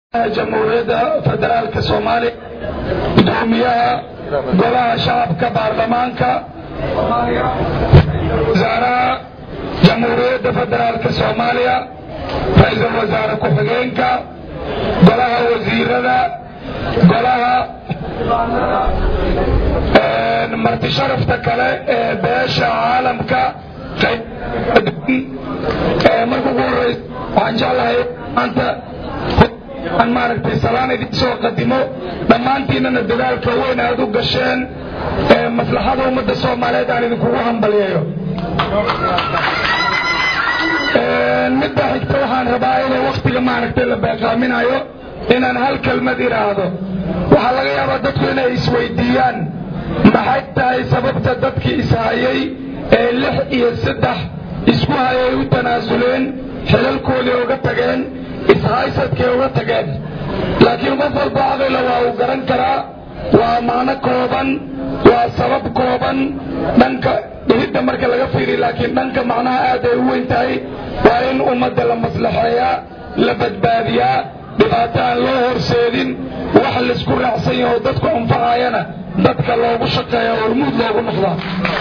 jamhuuriyadda federaalka soomaaliya gudoomiyaha golaha shacabka baarlamaanka wasaaraha jamhuuriyadda federaalka soomaaliya ra-iisul wasaare ku-xigeenka golaha wasiirada golaha marti sharafta kale ee beesha caalamka marka ugu horeysa waxaan jeclahay maanta aan maaragtay salaan idin soo qadimo dhammaantiinana dadaalka weyn aad u gasheen ee maslaxada ummadda soomaaliyeed aan idinkugu hambalyeeyo midda xigta waxaan rabaa inay waktiga maaragtay la beeqaaminayo inaan hal kelmad idhaahdo waxaa laga yaabaa dadku inay isweydiiyaan maxay tahay sababta dadkii ishayay ee lix iyo saddex isku hayay u tanaasuleen xilalkoodii uga tageen ishaysadkay uga tageen laakiin qof walba aqila waa uu garan karaa waa macno kooban waa sabab kooban dhanka dhihidda marka laga fiiriy laakiin dhanka macnaha aad ay u weyn tahay waa in ummadda la maslaxeeyaa la badbaadiyaa dhibaato aan loo horseedin wax laisku raacsan yaho dadku anfacayana dadka loogu shaqeeya hormuud loogu noqdaa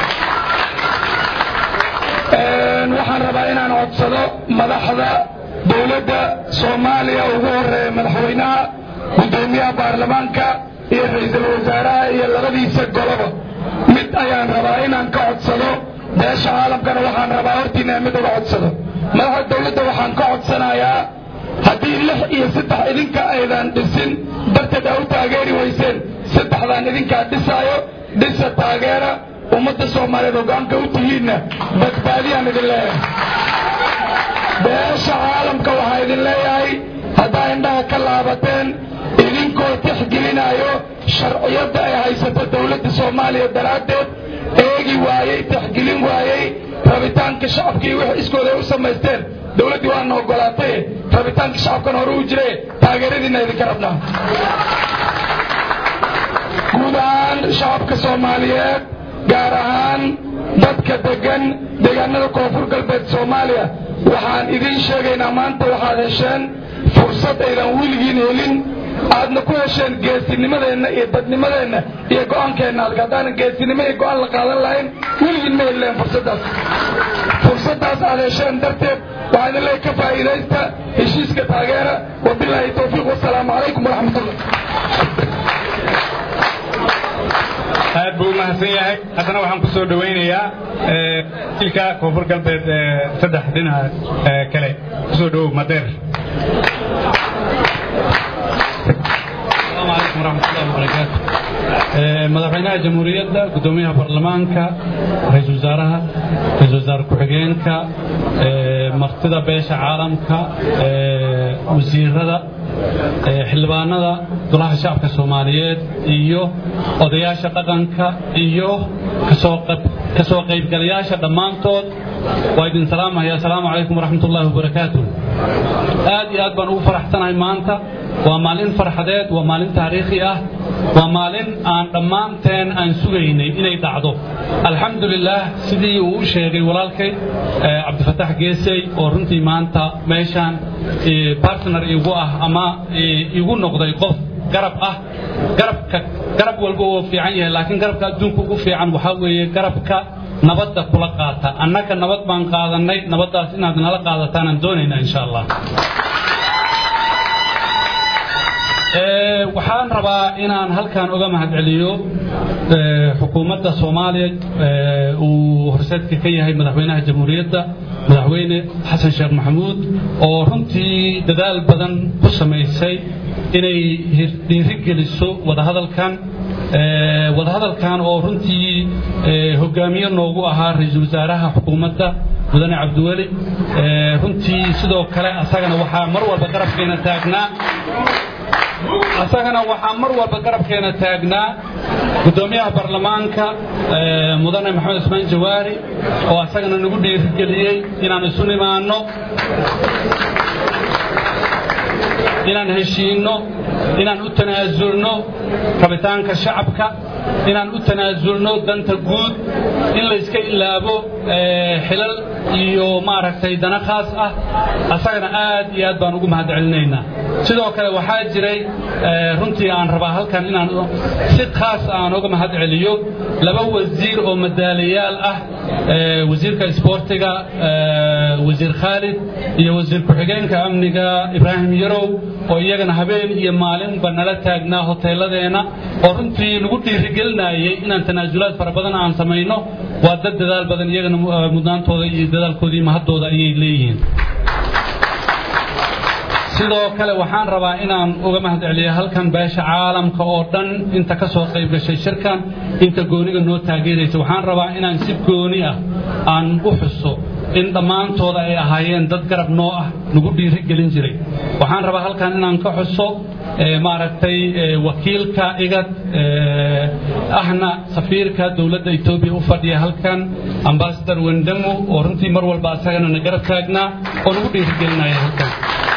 waxaan rabaa inaan codsado madaxda dowladda soomaaliya ugu horeeya madaxweynaha guddoomiyaha baarlamaanka iyo ra-iisul wasaaraha iyo labadiisa goloba mid ayaan rabaa inaan ka codsado beesha caalamkana waxaan rabaa hortiina mid uga codsado madaxda dowladda waxaan ka codsanayaa haddii lix iyo saddex idinka aydan dhisin darteed aa u taageeri weyseen saddexdaan idinkaa dhisaayo dhisa taageera ummadda soomaaliyeed hogaanka u tihiinna badbaadiyaan idin leeyahay beesha caalamka waxaa idin leeyahay haddaa indhaha ka laabateen idinkoo tixgelinayo sharciyadda ay haysato dowladda soomaaliya daraaddeed eegi waayey tixgelin waayey rabitaanka shacabkii wix iskooda ay u samaysteen dowladdii waana ogolaatay rabitaanka shacabkan hore u jire taageeradiinna idinka rabnaa guud ahaan shacabka soomaaliyeed gaar ahaan dadka degan deegaanada koonfur galbeed soomaaliya waxaan idiin sheegaynaa maanta waxaad hesheen fursad aydan weligiin helin aadna ku hesheen geesinimadeenna iyo dadnimadeenna iyo go-aankeenna halka haddaanan geesinimo iyo go-aan la qaadan lahayn weligiin ma helileen fursaddaas fursaddaas aad hesheen darteed waxaan idin leey ka faa'iidaysta heshiiska taageera wabilaahi towfiiq wasalaamu calaykum waraxmatullah aad buu u mahadsan yahay haddana waxaan ku soo dhowaynayaa ilka koonfur galbeed saddex dhinaca kale kusoo dhowow madeer asalaamu calaykum waraxmatullahi wabarakaatu madaxweynaha jamhuuriyadda guddoomiyaha baarlamaanka ra-iisul wasaaraha ra-iisul wasaare ku-xigeenka martida beesha caalamka wasiirada xildhibaanada golaha shacabka soomaaliyeed iyo odayaasha dhaqanka iyo ka soo qaybgalayaasha dhammaantood waa idin salaamaya asalaamu calaykum waraxmat ullahi wabarakaatu aad iyo aad baan ugu faraxsanahay maanta waa maalin farxadeed waa maalin taariikhi ah waa maalin aan dhammaanteen aan sugaynay inay dhacdo alxamdu lilaah sidii uu u sheegay walaalkay cabdifatax geesey oo runtii maanta meeshaan bartner igu ah ama igu noqday qof garab ah garabka garab walba oo fiican yahay laakiin garabka adduunka ugu fiican waxaa weeye garabka nabadda kula qaata annaga nabad baan qaadannay nabaddaas inaad nala qaadataan aan doonaynaa insha allah waxaan rabaa inaan halkan uga mahadceliyo xukuumadda soomaaliya uu horseedka ka yahay madaxweynaha jamhuuriyadda madaxweyne xasan sheekh maxamuud oo runtii dadaal badan ku samaysay inay dhiirigeliso wadahadalkan wadahadalkan oo runtii hogaamiye noogu ahaa ra-iisul wasaaraha xukuumadda mudane cabdiweli runtii sidoo kale asagana waxaa mar walba garabkeena taagnaa asagana waxaa mar walba garabkeena taagnaa guddoomiyaha baarlamaanka mudane maxamed ismaan jawaari oo asagana nagu dhiirigeliyey inaan isu nimaanno inaan heshiinno inaan u tanaasulno rabitaanka shacabka inaan u tanaasulno danta guud in layska ilaabo xilal iyo maaragtay dana khaas ah asagana aad iyo aad baan ugu mahad celinaynaa sidoo kale waxaa jiray runtii aan rabaa halkan inaan si khaas aan uga mahad celiyo laba wasiir oo madaalayaal ah wasiirka isboortiga wasiir khaalid iyo wasiir ku-xigeenka amniga ibraahim yarow oo iyagana habeen iyo maalinba nala taagnaa hoteeladeenna oo runtii nagu dhiirigelinayay inaan tanaasulaad fara badan aan samayno waa dad dadaal badan iyagana mudnaantooda iyo dadaalkoodii mahaddooda ayay leeyihiin sidoo kale waxaan rabaa inaan uga mahad celiyo halkan beesha caalamka oo dhan inta ka soo qayb gashay shirkan inta gooniga noo taageeraysa waxaan rabaa inaan si gooni ah aan u xuso in dhammaantooda ay ahaayeen dad garab noo ah nagu dhiiri gelin jiray waxaan rabaa halkan inaan ka xuso maaragtay wakiilka igad ahna safiirka dowladda etoobiya u fadhiya halkan ambasador wendamo oo runtii mar walba asagana na garab taagnaa oo nagu dhiirigelinaya halkan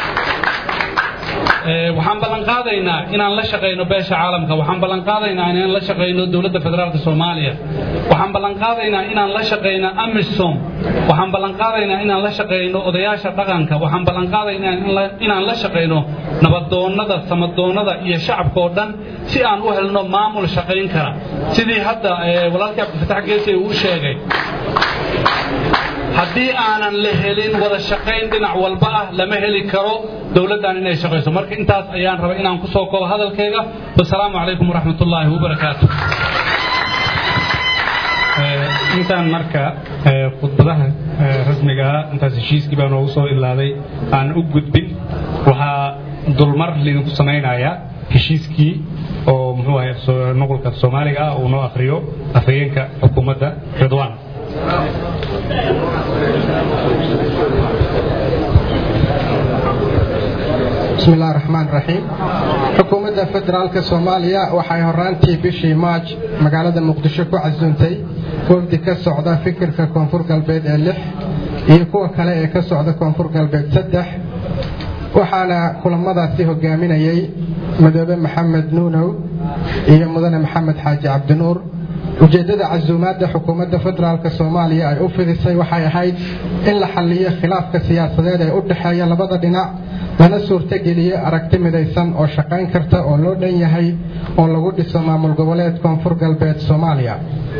waxaan ballan qaadaynaa inaan la shaqayno beesha caalamka waxaan ballan qaadaynaa inaan la shaqayno dowladda federaalka soomaaliya waxaan ballan qaadaynaa inaan la shaqayno amisom waxaan ballan qaadaynaa inaan la shaqayno odayaasha dhaqanka waxaan ballan qaadaynaa inaan la shaqayno nabadoonnada samadoonnada iyo shacabka oo dhan si aan u helno maamul shaqayn kara sidii hadda walaalkii cabdifatax geesi uu sheegay haddii aanan la helin wada shaqayn dhinac walba ah lama heli karo dowladdan inay shaqayso marka intaas ayaan rabay inaan ku soo koobo hadalkayga wasalaamu calaykum waraxmat ullaahi wabarakaatu intaan marka khudbadaha rasmigaa intaas heshiiskii baa noogu soo ilaaday aan u gudbin waxaa dulmar lidinku samaynayaa heshiiskii oo muxuu ahay nuqulka soomaaliga ah uu noo akhriyo afhayeenka xukuumadda ridwaan bismi illahi raxmaan raxiim xukuumadda federaalka soomaaliya waxay horaantii bishii maaj magaalada muqdisho ku casuuntay wafdi ka socda fikirka koonfur galbeed ee lix iyo kuwa kale ee ka socda koonfur galbeed saddex waxaana kulamadaasi hogaaminayay madoobe maxamed nuunow iyo mudane maxamed xaaji cabdinuur ujeeddada casuumaadda xukuumadda federaalk soomaaliya ay u fidisay waxay ahayd in la xalliyo khilaafka siyaasadeed ee u dhexeeya labada dhinac lana suurtogeliyo aragti midaysan oo shaqayn karta oo loo dhan yahay oo lagu dhiso maamul goboleed koonfur galbeed soomaaliya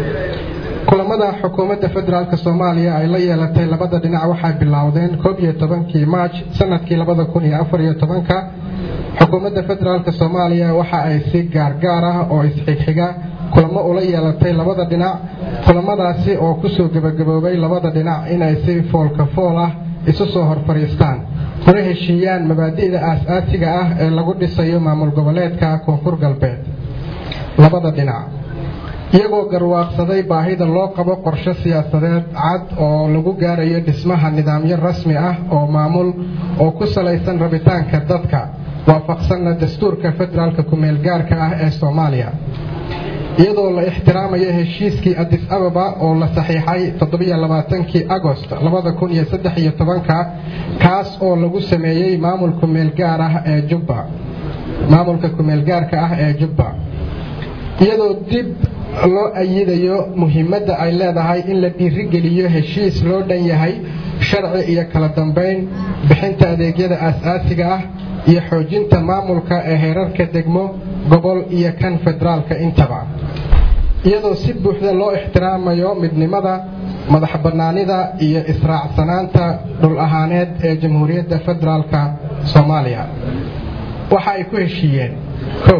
kulamada xukuumadda federaalk soomaaliya ay la yeelatay labada dhinac waxay bilowdeen koob iyo tobankii maaj sanadkii labada kun iyo afar iyo tobanka xukuumadda federaalk soomaaliya waxa ay si gaargaar ah oo isxigxiga kulamo ula yeelatay labada dhinac kulamadaasi oo kusoo gebagaboobay labada dhinac inay si foolka fool ah isu soo hor fadhiistaan kuna heshiiyaan mabaadi'da aas-aasiga ah ee lagu dhisayo maamul goboleedka koonfur galbeed labada dhinac iyagoo garwaaqsaday baahida loo qabo qorshe siyaasadeed cad oo lagu gaarayo dhismaha nidaamyo rasmi ah oo maamul oo ku salaysan rabitaanka dadka waafaqsanna dastuurka federaalka kumeel gaarka ah ee soomaaliya iyadoo la ixtiraamayo heshiiskii adis ababa oo la saxiixay toddobaiyoabaatankii agost labada kun iyo saddex iyo tobanka kaas oo lagu sameeyey maamul kumeel gaar ah ee jubba maamulka kumeel gaarka ah ee jubba iyadoo dib loo ayidayo muhiimadda ay leedahay in la dhiirigeliyo heshiis loo dhan yahay sharci iyo kala dambayn bixinta adeegyada aas-aasiga ah iyo xoojinta maamulka ee heerarka degmo gobol iyo kan federaalka intaba iyadoo si buuxda loo ixtiraamayo midnimada madax bannaanida iyo israacsanaanta dhul ahaaneed ee jamhuuriyadda federaalka soomaaliya waxa ay ku heshiiyeen kow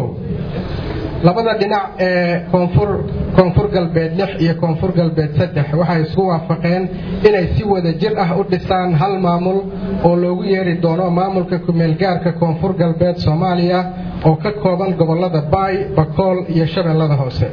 labada dhinac ee koonfur galbeed lix iyo koonfur galbeed saddex waxay isku waafaqeen inay si wada jir ah u dhisaan hal maamul oo loogu yeeri doono maamulka kumeelgaarka koonfur galbeed soomaaliya oo ka kooban gobolada baay bakool iyo shabeellada hoose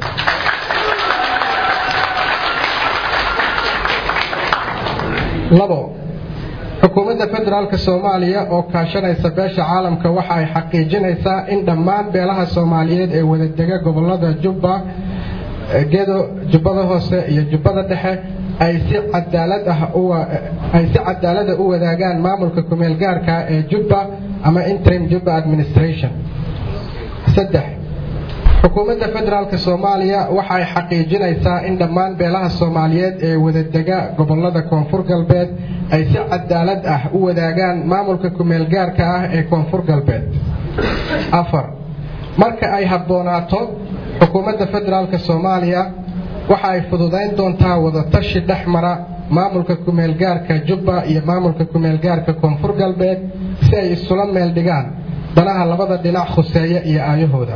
labo xukuumadda federaalk soomaaliya oo kaashanaysa beesha caalamka waxa ay xaqiijinaysaa in dhammaan beelaha soomaaliyeed ee wadadega gobolada jubba gedo jubbada hoose iyo jubbada dhexe ay si cadaaladahay si cadaalada u wadaagaan maamulka kumeel gaarka ee jubba ama interim jubba administration saddex xukuumadda federaalk soomaaliya waxay xaqiijinaysaa in dhammaan beelaha soomaaliyeed ee wadadega gobolada koonfur galbeed ay si cadaalad ah u wadaagaan maamulka kumeelgaarka ah ee koonfur galbeed afar marka ay habboonaato xukuumadda federaalk soomaaliya waxa ay fududayn doontaa wadatashi dhex mara maamulka kumeelgaarka jubba iyo maamulka kumeelgaarka koonfur galbeed si ay isula meel dhigaan danaha labada dhinac khuseeya iyo aayahooda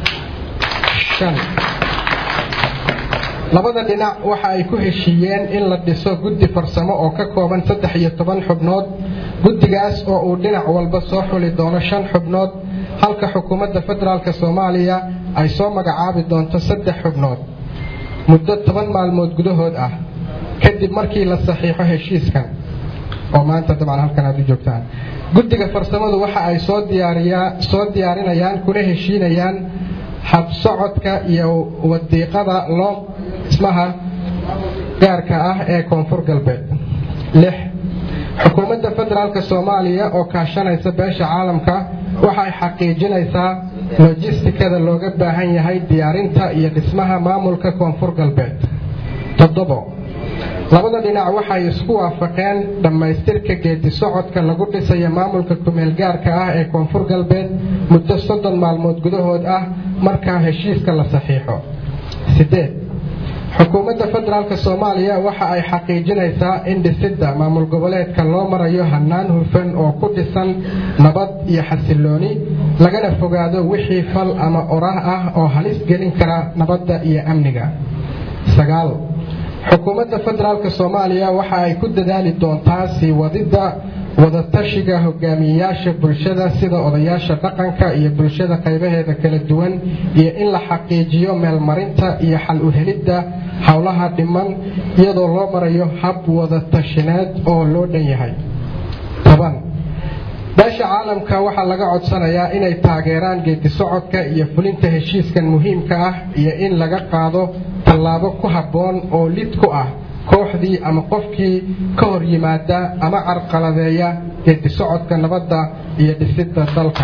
labada dhinac waxa ay ku heshiiyeen in la dhiso guddi farsamo oo ka kooban saddex iyo toban xubnood guddigaas oo uu dhinac walba soo xuli doono shan xubnood halka xukuumadda federaalk soomaaliya ay soo magacaabi doonto saddex xubnood muddo toban maalmood gudahood ah kadib markii la saxiixo heshiiskan oo maanta dabcan halkan aad u joogtaan guddiga farsamadu waxa ay soo soo diyaarinayaan kuna heshiinayaan habsocodka iyo wadiiqada loo dhismaha gaarka ah ee koonfur galbeed lix xukuumadda federaalk soomaaliya oo kaashanaysa beesha caalamka waxay xaqiijinaysaa lojistikada looga baahan yahay diyaarinta iyo dhismaha maamulka koonfur galbeed toddobo labada dhinac waxay isku waafaqeen dhammaystirka geedi socodka lagu dhisayo maamulka kumeelgaarka ah ee koonfur galbeed muddo soddon maalmood gudahood ah markaa heshiiska la saxiixo sideed xukuumadda federaalk soomaaliya waxa ay xaqiijinaysaa in dhisidda maamul goboleedka loo marayo hannaan hufan oo ku dhisan nabad iyo xasilooni lagana fogaado wixii fal ama orah ah oo halis gelin kara nabadda iyo amniga sagaal xukuumadda federaalk soomaaliya waxa ay ku dadaali doontaa sii wadidda wadatashiga hogaamiyeyaasha bulshada sida odayaasha dhaqanka iyo bulshada qaybaheeda kala duwan iyo in la xaqiijiyo meelmarinta iyo xal u helidda howlaha dhiman iyadoo loo marayo hab wadatashineed oo loo dhan yahay toban beesha caalamka waxaa laga codsanayaa inay taageeraan geedi socodka iyo fulinta heshiiskan muhiimka ah iyo in laga qaado tallaabo ku habboon oo lid ku ah kooxdii ama qofkii ka hor yimaada ama carqaladeeya geedi socodka nabadda iyo dhisidda dalka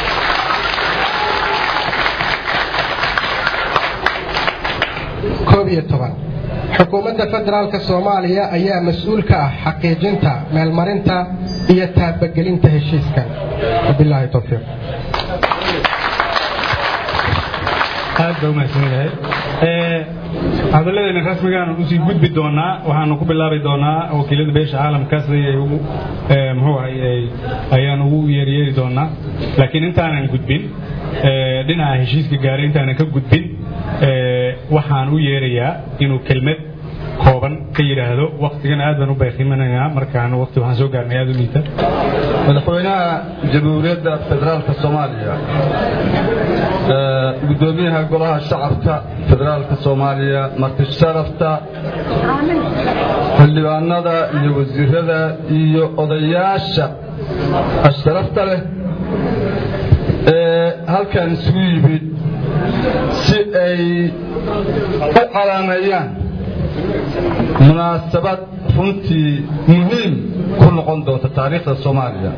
koob iyo toban xukuumadda federaalk soomaaliya ayaa mas-uul ka ah xaqiijinta meelmarinta iyo taabagelinta heshiiskan wabilaahi towfiiq aad baa umahadsan yahay hadalladeena rasmigaan usii gudbi doonaa waxaanu ku bilaabi doonaa wakiilada beesha caalamka siday ay ugu muxuu ahay ayaan ugu yeeryeeri doonaa laakiin intaanan gudbin dhinaca heshiiska gaaray intaanan ka gudbin waxaan u yeerayaa inuu kelmad kooban ka yidhaahdo waktigana aad baan u bayqimananaa markaan waqti waxaan soo gaarnay aad u liita madaxweynaha jamhuuriyadda federaalka soomaaliya gudoomiyaha golaha shacabka federaalka soomaaliya marti sharafta xildhibaanada iyo wasiirada iyo odayaasha asharafta leh ee halkan isugu yimid si ay u calaameeyaan munaasabad runtii muhiim ku noqon doonta taariikhda soomaaliya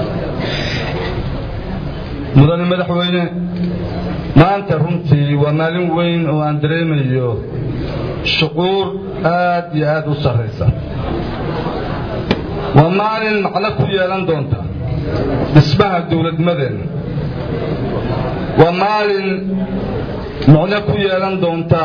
mudane madaxweyne maanta runtii waa maalin weyn oo aan dareemayo shuquur aad iyo aad u sarraysa waa maalin macno ku yeelan doonta dhismaha dowladnimadeenna waa maalin macno ku yeelan doonta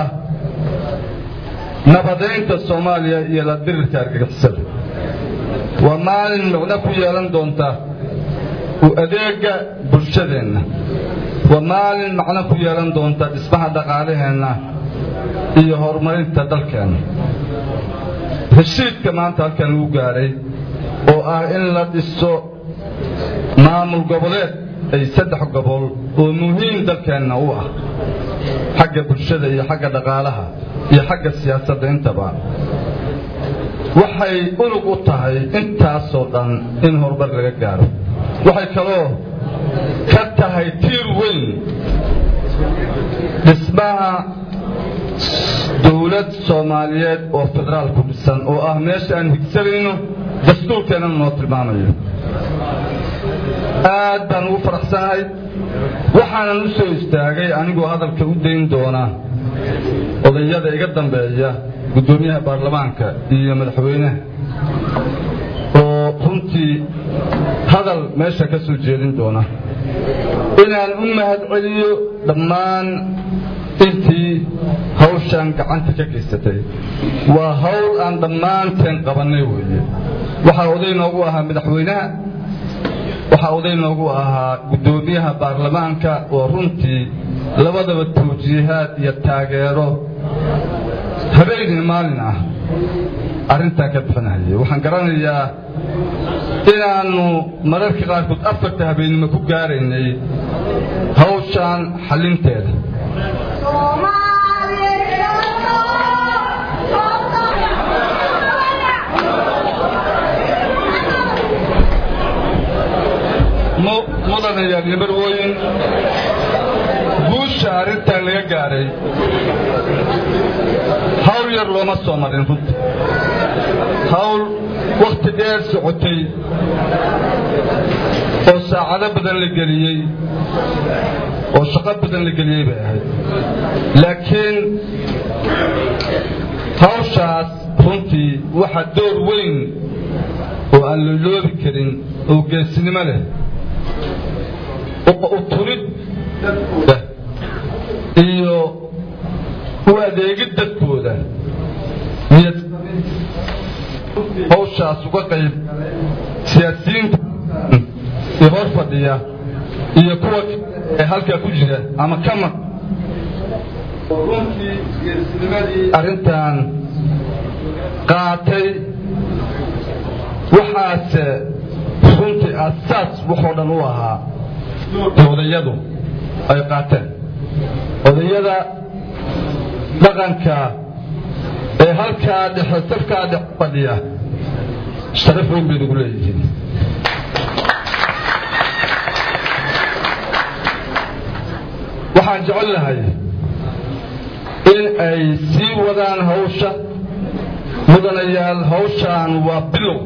nabadaynta soomaaliya iyo la dirirka argagixisada waa maalin macno ku yeelan doonta u adeega bulshadeenna waa maalin macno ku yeelan doonta dhismaha dhaqaalaheenna iyo horumarinta dalkeenna heshiidka maanta halkan lagu gaaray oo ah in la dhiso maamul goboleed ay saddex gobol oo muhiim dalkeenna u ah xagga bulshada iyo xagga dhaqaalaha iyo xagga siyaasadda intaba waxay unug u tahay intaasoo dhan in horumar laga gaaro waxay kaloo ka tahay tiir weyn dhismaha dowlad soomaaliyeed oo federaalku dhisan oo ah meesha aan higsanayno dastuurkeennana noo tilmaamayo aad baan ugu faraxsanahay waxaanan u soo istaagay anigoo hadalka u dayn doona odayada iga dambeeya guddoomiyaha baarlamaanka iyo madaxweynaha oo runtii hadal meesha ka soo jeedin doona inaan u mahad celiyo dhammaan intii hawshaan gacanta ka geysatay waa hawl aan dhammaanteen qabannay weeye waxaa oday noogu ahaa madaxweynaha waxaa oday noogu ahaa guddoomiyaha baarlamaanka oo runtii labadaba tawjiihaad iyo taageero habeenii maalin ah arrintaa ka bixinahayay waxaan garanayaa inaannu mararka qaarkood afarta habeennimo ku gaaraynay hawshaan xallinteeda mudanayaa nimarwooyin guusha arrintan laga gaadhay hawl yar looma soo marin runta hawl wakhti dheer socotay oo saacado badan la geliyey oo shaqo badan la geliyey bay ahayd laakiin hawshaas runtii waxaa door weyn oo aan loloobi karin oo geesinimo leh u turid dadkooda iyo u adeegid dadkooda iyo hawshaas uga qayb siyaasiyiinta iyo hor fadhiya iyo kuwa ee halkaa ku jira ama ka maq oo runtii geesinimadii arrintan qaatay waxaase runtii asaas waxoo dhan u ahaa odayadu ay qaateen odayada dhaqanka ee halkaa dhexe safkaa dhexe fadhiya sharaf weyn bay nagu leeyihiin waxaan jecel lahay in ay sii wadaan hawsha mudanayaal hawshaan waa bilow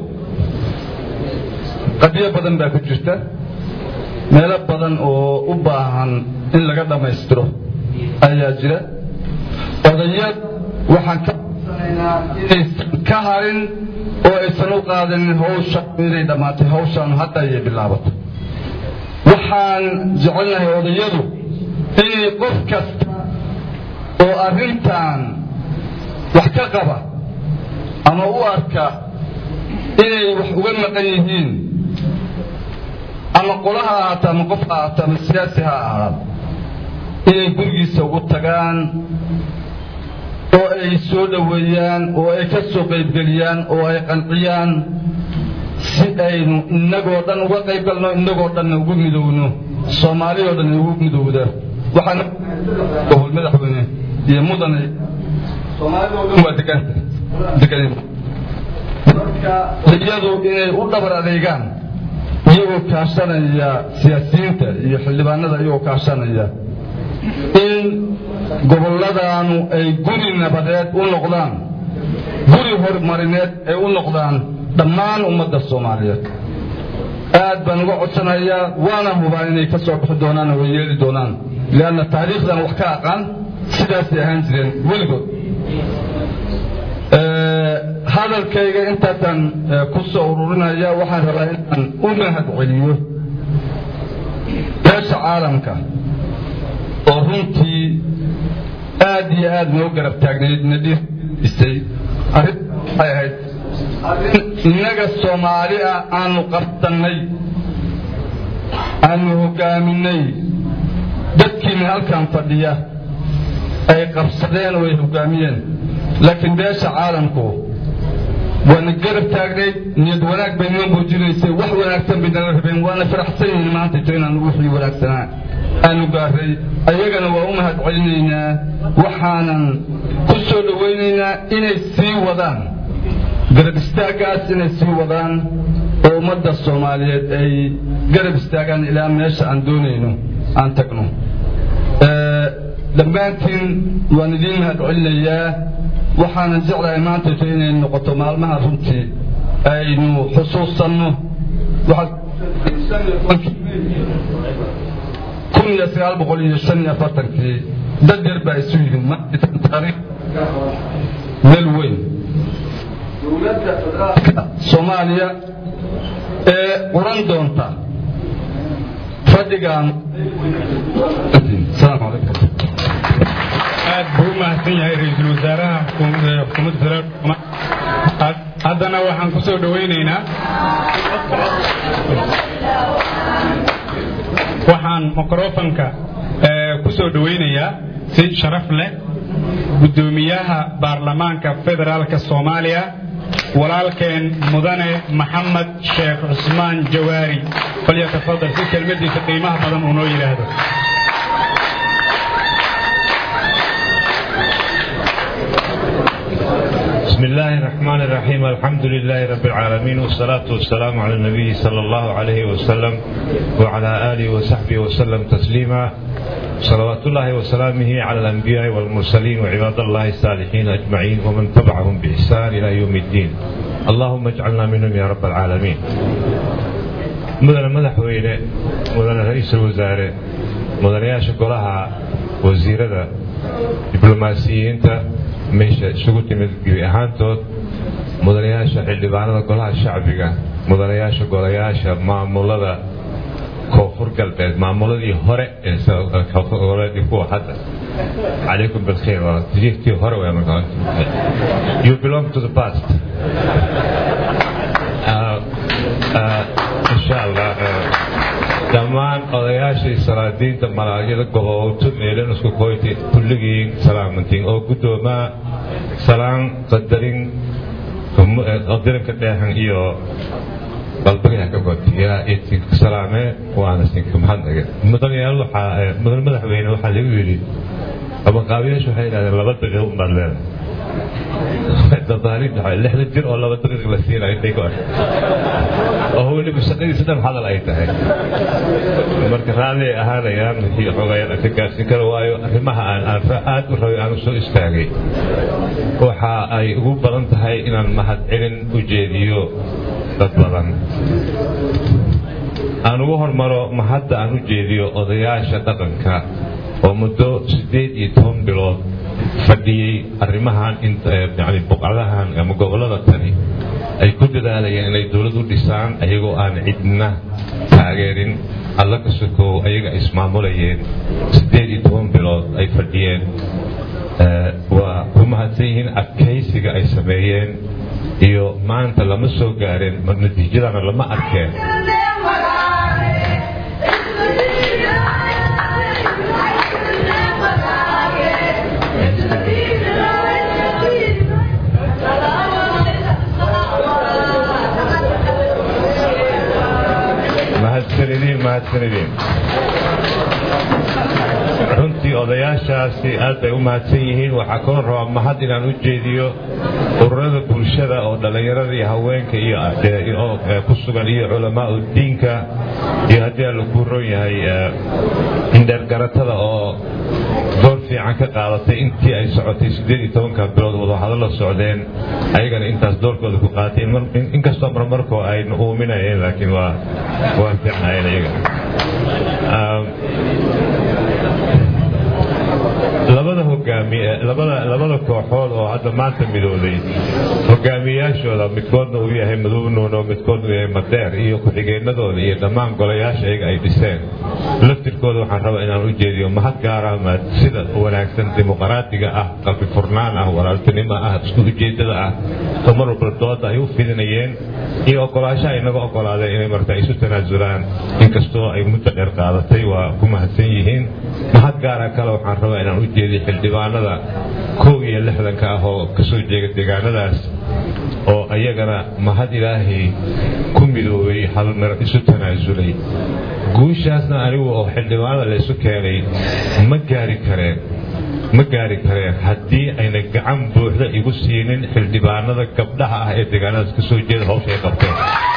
qadiyo badan baa ku jirta meelo badan oo u baahan in laga dhammaystiro ayaa jira odayad waxaan ka codsanaynaa inaysan ka harin oo aysan u qaadanin hawsha inay dhammaatay hawshaanu hadda ayay bilaabato waxaan jecelnahay odayadu inay qof kasta oo arrintan wax ka qaba ama u arka inay wax uga maqan yihiin ama qola ha ahaato ama qof ha ahaato ama siyaasi ha ahaado inay gurigiisa ugu tagaan oo ay soo dhoweeyaan oo ay ka soo qaybgeliyaan oo ay qanciyaan si aynu innagoo dhan uga qayb galno innagoo dhanna ugu midowno soomaaliyoo dhan ugu midowda waxaana gobol madaxweyne iyo mudane soomaaliyoo dhan waa deganta degan marka iyadu inay u dhabar adeegaan iyagoo kaashanaya siyaasiyiinta iyo xildhibaanada iyagoo kaashanaya in gobolladaanu ay guri nabadeed u noqdaan guri horumarineed ay u noqdaan dhammaan ummadda soomaaliyeed aad baan uga codsanayaa waana hubaa inay ka soo bixi doonaan oo way yeeli doonaan leanna taariikhdan wax ka aqaan sidaasay ahaan jireen weligood hadalkayga intaasaan ku soo ururinaya waxaan rabaa inaan u mahad celiyo beesha caalamka oo runtii aad iyo aad noo garab taagnayd na dhiisay arrin waxay ahayd arrin innaga soomaali ah aanu qabsannay aanu hoggaaminay dadkiina halkan fadhiya ay qabsadeen oo ay hoggaamiyeen laakiin beesha caalamku waana garab taagnayd niyad wanaag bay noo muujinaysay wax wanaagsan bay nala rabeen waana faraxsan yihiin maanta ito inaanu wixii wanaagsanaa aanu gaaray ayagana waa u mahad celinaynaa waxaanan ku soo dhowaynaynaa inay sii wadaan garab istaaggaas inay sii wadaan oo ummadda soomaaliyeed ay garab istaagaan ilaa meesha aan doonayno aan tagno dhammaantiin waan idiin mahad celinayaa waxaanan jeclahay maantayto inay noqoto maalmaha runtii aynu xusuusanno kun iyo sagaal boqol iyo shan iyo afartankii dad yar baa isu yidhi markiisan taariikh meel weyn dowladda federaalka soomaaliya ee quran doonta fadhigan asalaamu calaykum aad buu u mahadsan yahay ra-iisul wasaaraha xukuumadda federaalk haddana waxaan ku soo dhowaynaynaa waxaan mikrofonka ku soo dhowaynayaa si sharaf leh guddoomiyaha baarlamaanka federaalka soomaaliya walaalkeen mudane maxamed sheekh cusmaan jawaari falyatafadal si kelmadiisa qiimaha badan uu noo yidhaahdo بسم الله الرحمن الرحيم الحمد لله رب العالمين والصلاة والسلام على النبي صلى الله عليه وسلم وعلى آله وصحبه وسلم تسليما صلوات الله وسلامه على الأنبياء والمرسلين وعباد الله الصالحين أجمعين ومن تبعهم بإحسان إلى يوم الدين اللهم اجعلنا منهم يا رب العالمين مدن مدحوينه مدن رئيس الوزراء مدن يا شكلها وزيرة دبلوماسيين meesha isugu timid gebi ahaantood mudanayaasha xildhibaanada golaha shacbiga mudanayaasha golayaasha maamulada koonfur galbeed maamuladii hore ee kuwa hadda calaykum bilkhayr tijiiftii hore you belong to the past insha allah dhammaan odayaashii salaadiinta malaagyada gobowto meelan isku koyti kulligiin salaamantiin oo guddoomaa salaan qadarin qadarinka dheehan iyo qalbigaha ka god yaa idinka salaamee waana sinka mahadnaga mudanayaal waxaa mudan madaxweyne waxaa lagu yidhi abaqaabiyaashu waxay yidhahdeen laba daqiiq unbaad leedahay dadaalin lixda jir oo laba daqiiq la siinayo intay ku oo weliba shaqadii saddex hadal ay tahay marka raalli ay ahaanayaan wixii xogayaan ka gaarsiin kara waayo arrimaha aan aan aad u rabay aan soo istaagay waxa ay ugu badan tahay inaan mahadcelin u jeediyo dad badan aan ugu hormaro mahadda aan u jeediyo odayaasha dhaqanka oo muddo siddeed iyo toban bilood fadhiyey arrimahan yani buqcadahan ama gobollada tani ay ku dadaalayeen inay dowlad u dhisaan ayagoo aan cidna taageerin alla ka sokow ayaga ismaamulayeen siddeed iyo toban bilood ay fadhiyeen waa ku mahadsan yihiin adkaysiga ay sameeyeen iyo maanta lama soo gaareen mar natiijadana lama arkeen mahadsanidin mahadsanidin runtii odayaashaasi aad bay u mahadsan yihiin waxaa kaloo rabaa mahad inaan u jeediyo ururada bulshada oo dhallinyarada iyo haweenka iyo ku sugan iyo culamaau diinka iyo haddii alla kuu ron yahay indheergaratada oo door fiican ka qaadatay intii ay socotay siddeed iyo tobanka bilood wadahadalla socdeen ayagana intaas doorkooda ku qaatay inkastoo marmarkoo ayna uuminayeen laakiin waa waa fiicnaayeen iyaga labada hogaamiye labada labada kooxood oo hadda maanta midooday hogaamiyayaashooda midkoodna uu yahay madow nuuno midkoodna uu yahay madeer iyo ku-xigeenadooda iyo dhammaan golayaasha iyaga ay dhiseen laftirkooda waxaan rabaa inaan u jeediyo mahad gaara ma sida wanaagsan dimuqraadiga ah qalbi furnaan ah walaaltinimo ah isku ujeedada ah oo mar walba dooda ay u fidinayeen iyo ogolaashaha inaga ogolaadeen inay marta isu tanaasulaan inkastoo ay muddo dheer qaadatay waa ku mahadsan yihiin mahad gaara kale waxaan rabaa inaan u jeediyo xildhibaanada kow iyo lixdanka ah oo kasoo jeega deegaanadaas oo ayagana mahad ilaahay ku midoobay hal mer isu tanaasulay guushaasna anigu oo xildhibaanada la isu keenay ma gaari kareen ma gaari kareen haddii ayna gacan buuxda igu siinin xildhibaanada gabdhaha ah ee deegaanadaas kasoo jeeda hawsha ay qabteen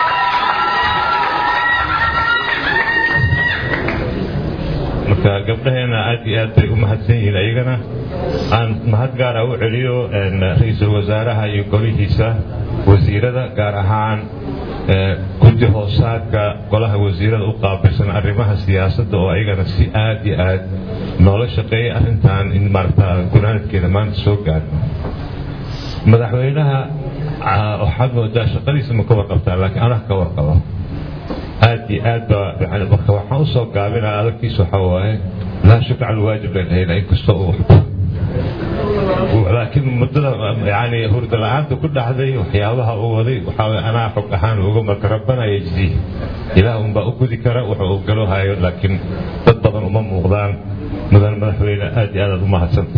marka gabdhaheena aad iyo aad bay u mahadsan yihiin ayagana aan mahad gaara u celiyo ra-iisul wasaaraha iyo golihiisa wasiirada gaar ahaan guddi hoosaadka golaha wasiirada u qaabilsan arrimaha siyaasadda oo ayagana si aad iyo aad noola shaqeeyay arrintan in maarata gunaanadkeeda maanta soo gaarno madaxweynaha waxaad moodaa shaqadiisa ma ka warqabtaa laakiin anaha ka warqabo aad iyo aad baa marka waxaan usoo gaabinaa adagtiisa waxaa waaye laa shuk cal waajib leen hayna inkastoo uu waxba laakiin muddada yani hurda la-aanta ku dhacday waxyaabaha uu waday waxaa anaa xog ahaan uga marka rabbana yajzi ilaah unbaa u gudi kara wuxuu uu galo hayo laakiin dad badan uma muuqdaan mudan madaxweyne aad iyo aad aad u mahadsanta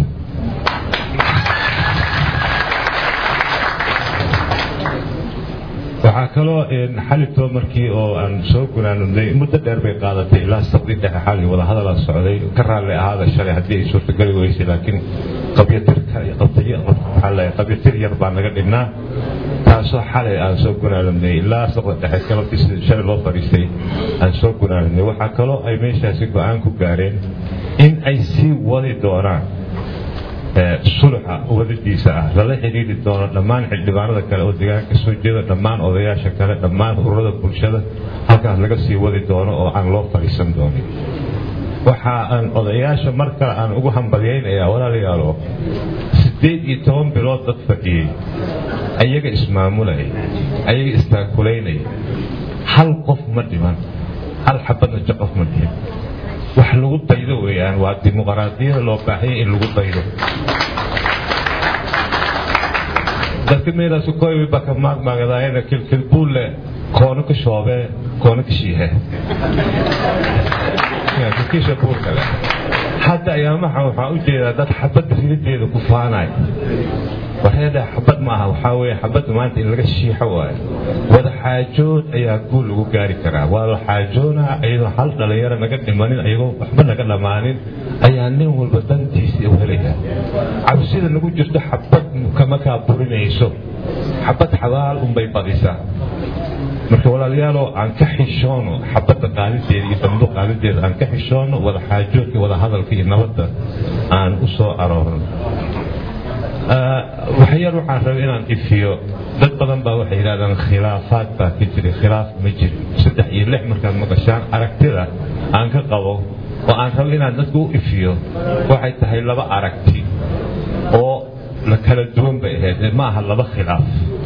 waxaa kaloo xalito markii oo aan soo gunaanudnay muddo dheer bay qaadatay ilaa sabdi dhexe xali wadahadalaa socday ka raalli ahaada shalay haddii ay suurtagali weysay laakiin qabyatir yar baa naga dhignaa taasoo xalay aan soo gunaanudnay ilaa sabda dhexe galabtii shalay loo fadhiistay aan soo gunaanudnay waxaa kaloo ay meeshaasi go-aan ku gaareen in ay sii wadi doonaan suluxa wadadiisa ah lala xidhiiri doono dhammaan xildhibaanada kale oo deegaanka soo jeeda dhammaan odayaasha kale dhammaan ururada bulshada halkaas laga sii wadi doono oo aan loo fadhiisan doonin waxa aan odayaasha mar kale aan ugu hambalyaynayaa walaalayaalo siddeed iyo toban bilood dad fadhiyey ayaga ismaamulaya ayaga istaakulaynaya hal qof ma dhiman hal xabadna jaqof ma dhiman wax lagu daydo weeyaan waa dimuqraadiyada loo baahanya in lagu daydo dadka meelaas koy baka maagmaagadaayana kilkilbuulle koono ka shoobee koono ka shiihe kilkisha buulkale hadda ayaamaha waxaa u jeedaa dad xabadda ridadeeda ku faanaya waxyaada xabad ma aha waxaa weeye xabadda maanta in laga shiixo waayo wada xaajood ayaa guul lagu gaari karaa waa la xaajoonaa iyadoo hal dhalinyaro naga dhimanin ayagoo waxba naga dhammaanin ayaa nin walba dantiisii u helaya cabsida nagu jirto xabad kama kaa burinayso xabad xabaal unbay badisaa marka walaaliyaaloo aan ka xishoono xabadda qaalideeda iyo dambo qaalideeda aan ka xishoono wada xaajoodka wada hadalka iyo nabadda aan u soo aroorno waxyar waxaan rabay inaan ifiyo dad badan baa waxay yidhahdaan khilaafaad baa ka jiray khilaaf ma jirin saddex iyo lix markaad maqashaan aragtida aan ka qabo oo aan rabo inaan dadku u ifiyo waxay tahay laba aragti oo la kala duwan bay ahayd ma aha laba khilaaf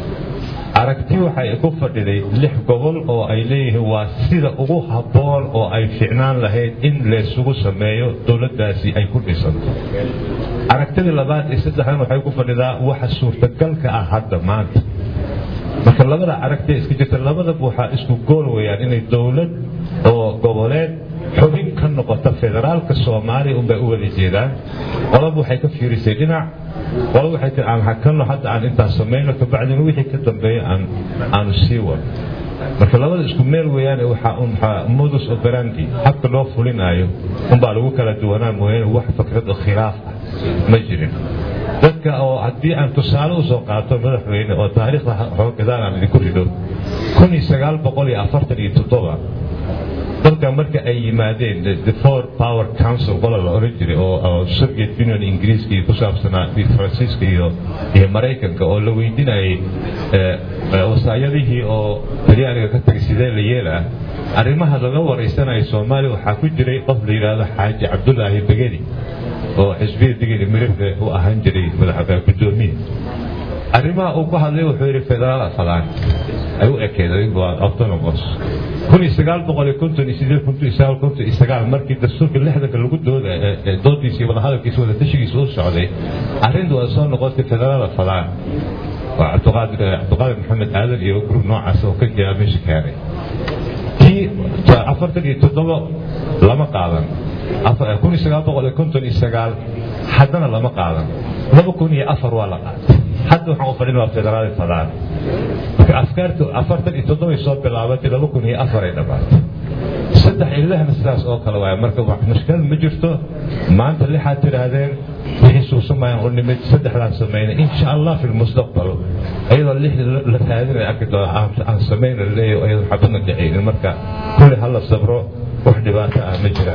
aragti waxay ku fadhiday lix gobol oo ay leeyihiin waa sida ugu habboon oo ay ficnaan lahayd in laysugu sameeyo dowladdaasi ay ku dhisanto aragtida labaad iyo saddexdan waxay ku fadhidaa waxa suurtagalka ah hadda maanta marka labada aragti iska jirta labadaba waxaa isku gool weyaan inay dowlad oo goboleed xubin ka noqota federaalka soomaaliya unbay u wada jeedaan qolaba waxay ka fiirisay dhinac qolaba waxay tii aan hakano hadda aan intaan samayno kabacdina wixii ka dambeeya aan aanu sii wado marka labada isku meel weeyaan waxaa un modus operandi habka loo fulinaayo unbaa lagu kala duwanaa mooyaane wax fikrad oo khilaaf ah ma jirin dadka oo haddii aan tusaale usoo qaato madaxweyne oo taariikhda xooggadaan aan idinku rido kun iyo sagaal boqol iyo afartan iyo toddoba dalka marka ay yimaadeen the four power council qola la oran jiray oo soviet union ingiriiska iyo ku saabsanaa faransiiska iyo iyo maraykanka oo la weydiinayay wasaayadihii oo talyaaniga ka tagay sidee la yeelaa arrimaha laga waraysanayo soomaaliya waxaa ku jiray qof la yidhaahdo xaaji cabdulaahi begedi oo xisbiya digili mirifle u ahaan jiray gudoomiye arrimaha uu ku hadlay wuxuu yidhi federaal afadaan ay u ekeed waa autonomos kun iyo sagaal boqol iyo konton iyo sideed konton iyo sagaal konton iyo sagaal markii dastuurka lixdanka lagu dooda doodiisii wadahadalkiisa wada tashigiisa u socday arrinta waa soo noqotay federaal afadaan waa cabdiqaadir cabdiqaadir maxamed aadan iyo gruub noocaas oo ka jira meesha keenay kii afartan iyo toddoba lama qaadan kun iyo sagaal boqol iyo konton iyo sagaal haddana lama qaadan laba kun iyo afar waa la qaatay hadda waxaan u fadhin waa federaal fadaan marka afkaartu afartan iyo toddobay soo bilaabatay laba kun iyo afar ay dhammaatay saddex iyo lixna sidaas oo kale waaya marka mushkilad ma jirto maanta lixaad tidhaahdeen wixii suusamayaan u nimid saddexdaan samaynay insha allah fi lmustaqbal iyadoo lix la raadinay arki doona aan samayna leeyahay iyadoo xabadna dhacaynin marka kulli hala sabro wax dhibaato ah ma jiraan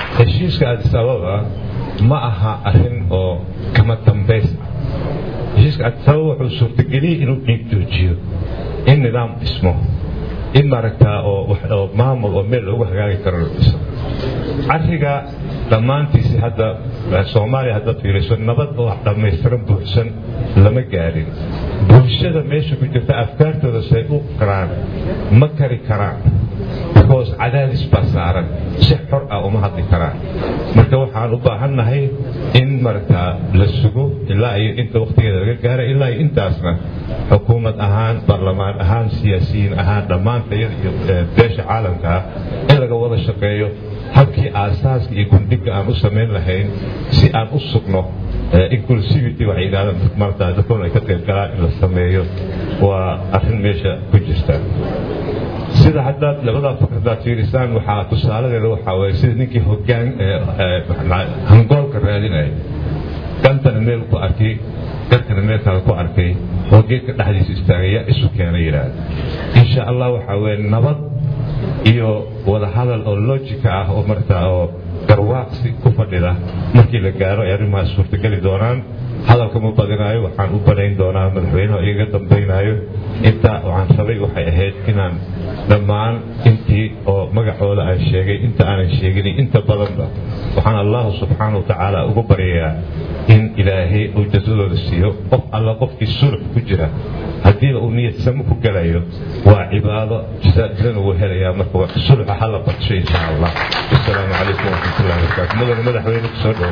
heshiiska addis ababa ma aha arrin oo kama dambays ah heshiiska sabab wuxuu suurtageliyey inuu dhiig joojiyo in nidaam dhismo in maaragtaa oo maamul oo meel loogu hagaagi karo la dhiso cariga dhammaantiisi hadda soomaaliya haddaad fiiriso nabad oo dhammaystiran buuxsan lama gaadhin bulshada meesha ku jirta afkaartooda say u karaan ma kari karaan because cadaadis baa saaran si xor ah uma hadli karaan marka waxaan u baahannahay in maragtaa la sugo ilaa iyo inta wakhtigeeda laga gaara ilaa iyo intaasna xukuumad ahaan baarlamaan ahaan siyaasiyiin ahaan dhammaantayada iyo beesha caalamka ah in laga wada shaqeeyo habkii aasaaska iyo gundhiga aan u samayn lahayn si aan u sugno inclusivity waxay yidhahdaan marta dadkoon ay ka qayb galaan in la sameeyo waa arrin meesha ku jirta sida haddaad labadaa fakradaad fiirisaan waxaa tusaaladeeda waxaa waye sida ninkii hogaan hangoolka raadinaya gantana meel ku arkay garkana meel kale ku arkay oo geedka dhexdiisa istaagay yaa isu keena yidhaahda insha allah waxaa weye nabad iyo wadahadal oo lojika ah oo martaa oo garwaaqsi ku fadhida markii la gaaro ay arrimahaas suurtageli doonaan hadalka ma badinaayo waxaan u banayn doonaa madaxweynaha igaga dambaynaayo intaa waxaan rabay waxay ahayd inaan dhammaan intii oo magacooda aan sheegay inta aanan sheegin inta badanba waxaan allahu subxaana wa tacaala ugu baryayaa in ilaahay uu jasadooda siiyo qof alla qofkii sulx ku jira haddiiba uu niyad samo ku gelayo waa cibaado jasaajirana wuu helayaa marka sulxa hala badsho insha allah wasalaamu calaykum waraxmatullahi wabarakaatu mudane madaxweyne kusoo dhawo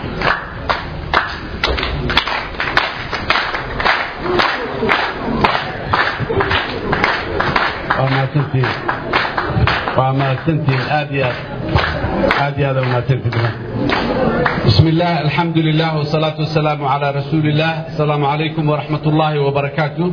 waa mahadsantihiin waa mahadsantihiin aad iyo aad aad iyo aad aa mahadsantihiin بسم الله الحمد لله والصلاة والسلام على رسول الله السلام عليكم ورحمة الله وبركاته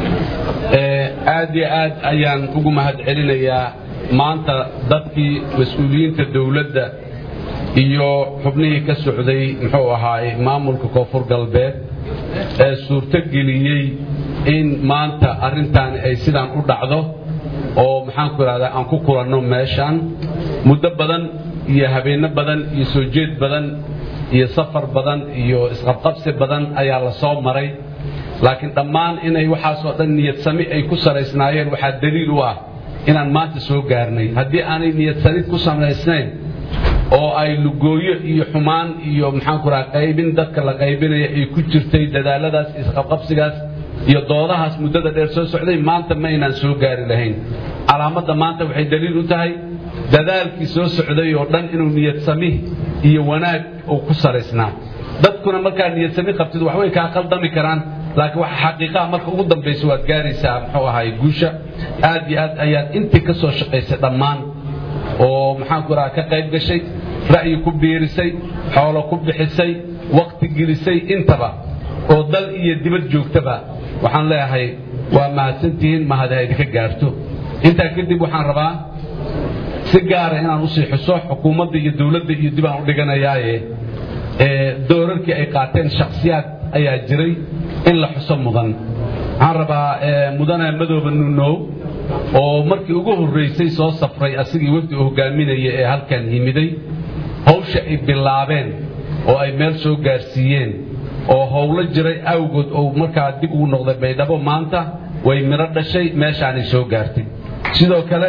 آد يا آد أيان ugu mahad celinayaa maanta dadkii mas-uuliyiinta dowladda iyo xubnihii ka socday muxuu ahaay maamulka koonfur galbeed ee suurto geliyey in maanta arrintaani ay sidaan u dhacdo oo maxaanku idhahdaa aan ku kulanno meeshaan muddo badan iyo habeenno badan iyo soo jeed badan iyo safar badan iyo isqabqabsi badan ayaa la soo maray laakiin dhammaan inay waxaasoo dhan niyadsami ay ku salaysnaayeen waxaa daliil u ah inaan maanta soo gaarnay haddii aanay niyadsamid ku samaysnayn oo ay lugooyo iyo xumaan iyo maxaanku raha qaybin dadka la qaybinaya ay ku jirtay dadaaladaas isqabqabsigaas iyo doodahaas muddada dheer soo socday maanta ma aynaan soo gaari lahayn calaamadda maanta waxay daliil u tahay dadaalkii soo socday oo dhan inuu niyadsami iyo wanaag uu ku salaysnaa dadkuna markaa niyadsami qabtid waxbay kaa qaldami karaan laakiin waxa xaqiiqaha marka ugu dambaysa waad gaaraysaa muxuu ahaay guusha aad iyo aad ayaad intii ka soo shaqaysay dhammaan oo maxaanku raha ka qayb gashay ra'yi ku biirisay xoolo ku bixisay wakti gelisay intaba oo dal iyo dibad joogtaba waxaan leeyahay waa mahadsantihiin mahad ha idinka gaarto intaa kadib waxaan rabaa si gaara inaan usii xuso xukuumadda iyo dowladda iyo dib aan u dhiganayaaye doorarkii ay qaateen shakhsiyaad ayaa jiray in la xuso mudan waxaan rabaa mudane madooba nunow oo markii ugu horraysay soo safray asigii wafdi uu hogaaminaya ee halkan yimiday hawsha ay bilaabeen oo ay meel soo gaarsiiyeen oo howlo jiray awgood oo markaa dib ugu noqday baydhabo maanta way midho dhashay meeshaanay soo gaartay sidoo kale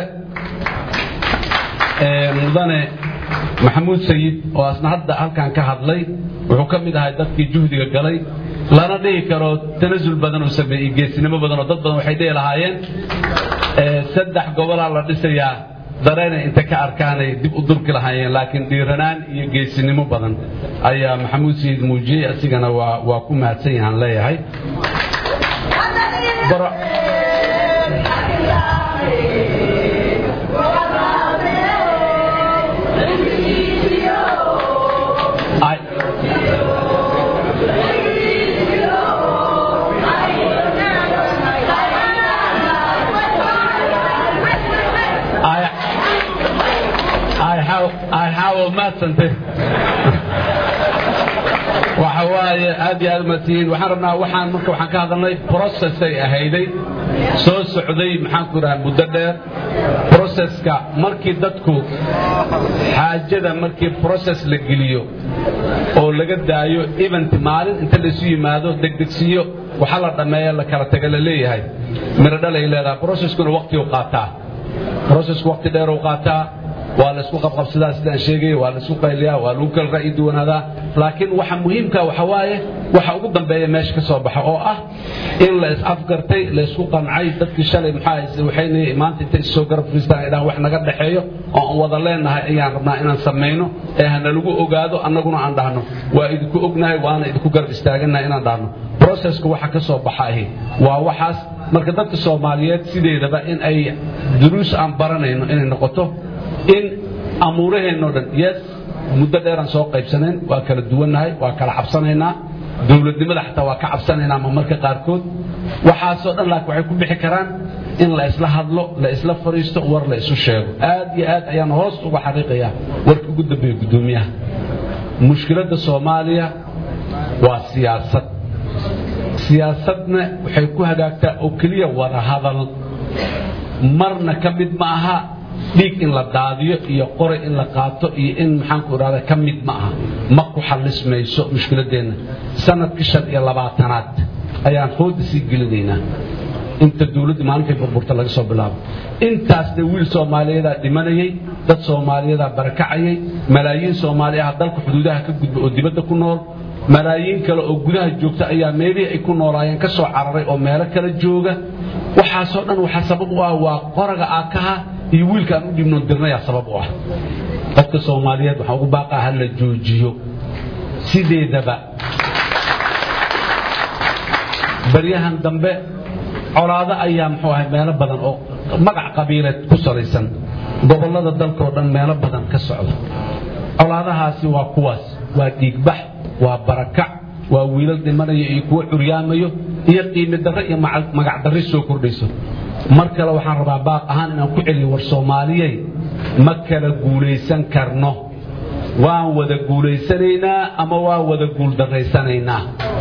mudane maxamuud sayid oo asna hadda halkan ka hadlay wuxuu ka mid ahay dadkii juhdiga galay lana dhihi karo tanasul badan uu sameeyey geesinimo badan oo dad badan waxay dhihi lahaayeen saddex gobolaa la dhisayaa dareena inta ka arkaanay dib u durki lahaayeen laakiin dhiiranaan iyo geesinimo badan ayaa maxamuud sayid muujiyey asigana waa waa ku mahadsan yahaan leeyahay I have, I have a mathsante. waxa waaye aad iyo aad umatihiin waxaan rabnaa waxaan marka waxaan ka hadalnay processay ahayday soo socday maxaan ku idhaha muddo dheer processka markii dadku xaajada markii process la geliyo oo laga daayo event maalin inta laysu yimaado degdegsiyo waxa la dhammeeya la kala taga la leeyahay miro dhalay leedahay processkuna waqti u qaataa processku waqti dheer u qaataa waa la isku qabqabsadaa sidaan sheegay waa la isku qayliyaa waa lagu kala ra'yi duwanaadaa laakiin waxa muhiimka waxa waaye waxa ugu dambeeya meesha ka soo baxa oo ah in la is-afgartay la isku qancay dadkii shalay maxaa waxayna maanta intay isoo garab firiistaan ay dhahaan wax naga dhexeeyo oo aan wada leenahay ayaan rabnaa inaan samayno ee hana lagu ogaado annaguna aan dhahno waa idinku ognahay waana idinku garab istaaganahay inaan dhahno processka waxa ka soo baxa ahi waa waxaas marka dadka soomaaliyeed sideedaba in ay duruus aan baranayno inay noqoto in amuuraheennoo dhan yes muddo dheeraan soo qaybsanayn waa kala duwannahay waa kala cabsanaynaa dowladnimada xataa waa ka cabsanaynaa ma marka qaarkood waxaasoo dhan laakiin waxay ku bixi karaan in la isla hadlo la isla fadhiisto war la isu sheego aad iyo aad ayaan hoos uga xaqiiqayaa warkii ugu dambeeya guddoomiyaha mushkiladda soomaaliya waa siyaasad siyaasadna waxay ku hagaagtaa oo keliya wada hadal marna ka mid ma aha dhiig in la daadiyo iyo qoray in la qaato iyo in maxaanku idhahda ka mid ma aha ma ku xallismayso mushkiladeenna sanadkii shan iyo labaatanaad ayaan hooda sii gelinaynaa inta dowladda maalinkay burburta laga soo bilaabo intaasna wiil soomaaliyadaa dhimanayay dad soomaaliyadaa barakacayay malaayiin soomaali ah dalka xuduudaha ka gudba oo dibadda ku nool malaayiin kale oo gudaha joogta ayaa meelihii ay ku noolaayeen ka soo cararay oo meelo kala jooga waxaasoo dhan waxaa sabab u ah waa qoraga aakaha iyo wiilkaan u dhibnoon dirnayaa sabab u ah dadka soomaaliyeed waxaan ugu baaqaa ha la joojiyo sideedaba baryahan dambe colaado ayaa muxuu ahay meelo badan oo magac qabiileed ku salaysan gobollada dalkaoo dhan meelo badan ka socda colaadahaasi waa kuwaas waa dhiigbax waa barakac waa wiilal dhimanaya iyo kuwo curyaamayo iyo qiimi darre iyo magac darre soo kordhayso mar kale waxaan rabaa baaq ahaan inaan ku celiyo war soomaaliyey ma kala guulaysan karno waan wada guulaysanaynaa ama waan wada guuldarraysanaynaa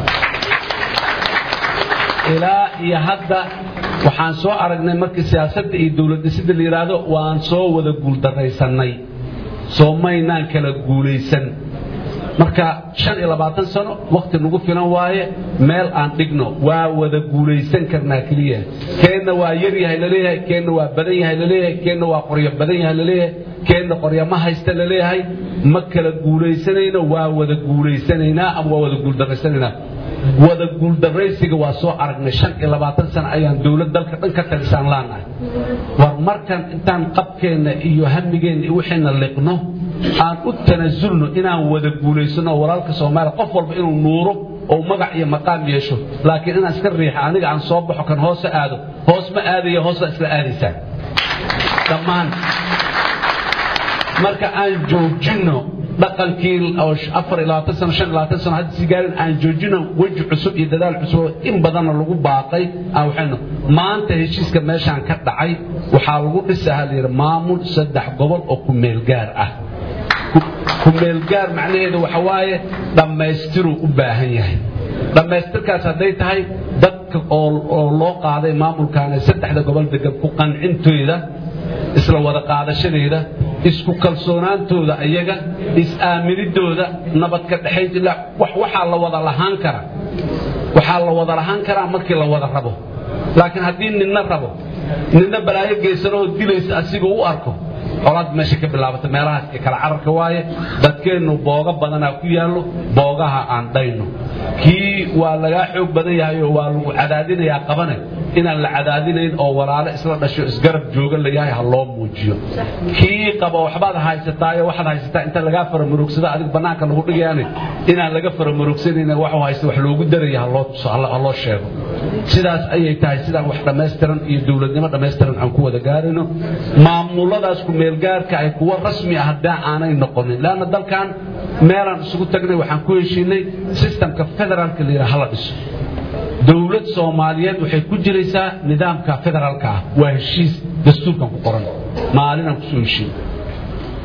ilaa iyo hadda waxaan soo aragnay markii siyaasadda iyo dowlad dhisidda la yidhaahdo waan soo wada guuldarraysannay soo maynaan kala guulaysan marka shan iyo labaatan sano wakti nagu filan waaye meel aan dhigno waa wada guulaysan karnaa keliya keenna waa yar yahay laleeyahay keenna waa badan yahay laleeyahay keenna waa qoryo badan yahay laleeyahay keenna qoryo ma haysta laleeyahay ma kala guulaysanayno waa wada guulaysanaynaa ama waa wada guuldarraysanaynaa wada guuldarraysiga waa soo aragnay shan iyo labaatan sano ayaan dowlad dalka dhan ka talisaan laanahay war markan intaan qabkeenna iyo hamigeenna iyo wixiina liqno aan u tanasulno inaan wada guulaysano walaalka soomaaliya qof walba inuu nuuro oo magac iyo maqaam yeesho laakiin inaan iska riixa aniga aan soo baxo kan hoose aado hoos ma aadaya hoos baa isla aadaysaan dhammaan marka aan joojinno dhaqankii afar iyo labaatan sano shan iyo labaatan sano hadda sii gaarin aan joojino weji cusub iyo dadaal cusub oo in badanna lagu baaqay aan waxaynu maanta heshiiska meeshaan ka dhacay waxaa lagu dhisaha la yidhi maamul saddex gobol oo ku meel gaar ah ku meel gaar macnaheedu waxa waaye dhammaystiruu u baahan yahay dhammaystirkaas hadday tahay dadka oo loo qaaday maamulkaana saddexda gobol degan ku qancintooda isla wada qaadashadeeda isku kalsoonaantooda ayaga is-aaminidooda nabadka dhexaynta ilaa wax waxaa la wada lahaan kara waxaa la wada lahaan karaa markii la wada rabo laakiin haddii ninna rabo ninna balaayo geysanahoo dilaysa asiga u arko colaad meesha ka bilaabata meelahaas ee kala cararka waaye dadkeennu booga badanaa ku yaallo boogaha aan dhayno kii waa lagaa xoog badan yahay oo waa lagu cadaadinayaa qabane inaan la cadaadinayn oo walaalo isla dhasho isgarab jooga la yahay ha loo muujiyo kii qaba waxbaad haysataayo waxaad haysataa inta lagaa faramaroogsada adig bannaanka lagu dhigayaane inaan laga faramaroogsanayn waxuu haysta wax loogu daraya ha loo tuso ha loo sheego sidaas ayay tahay sidaan wax dhammaystiran iyo dowladnimo dhammaystiran aan ku wada gaarayno maamuladaas ku meelgaarka ay kuwa rasmi ah haddii aanay noqonin leanna dalkan meelaan isugu tagnay waxaan ku heshiinay sistamka federaalka la yidhaha hala dhiso dowlad soomaaliyeed waxay ku jiraysaa nidaamka federaalka ah waa heshiis dastuurkan ku qoran maalinaan kusoo heshiin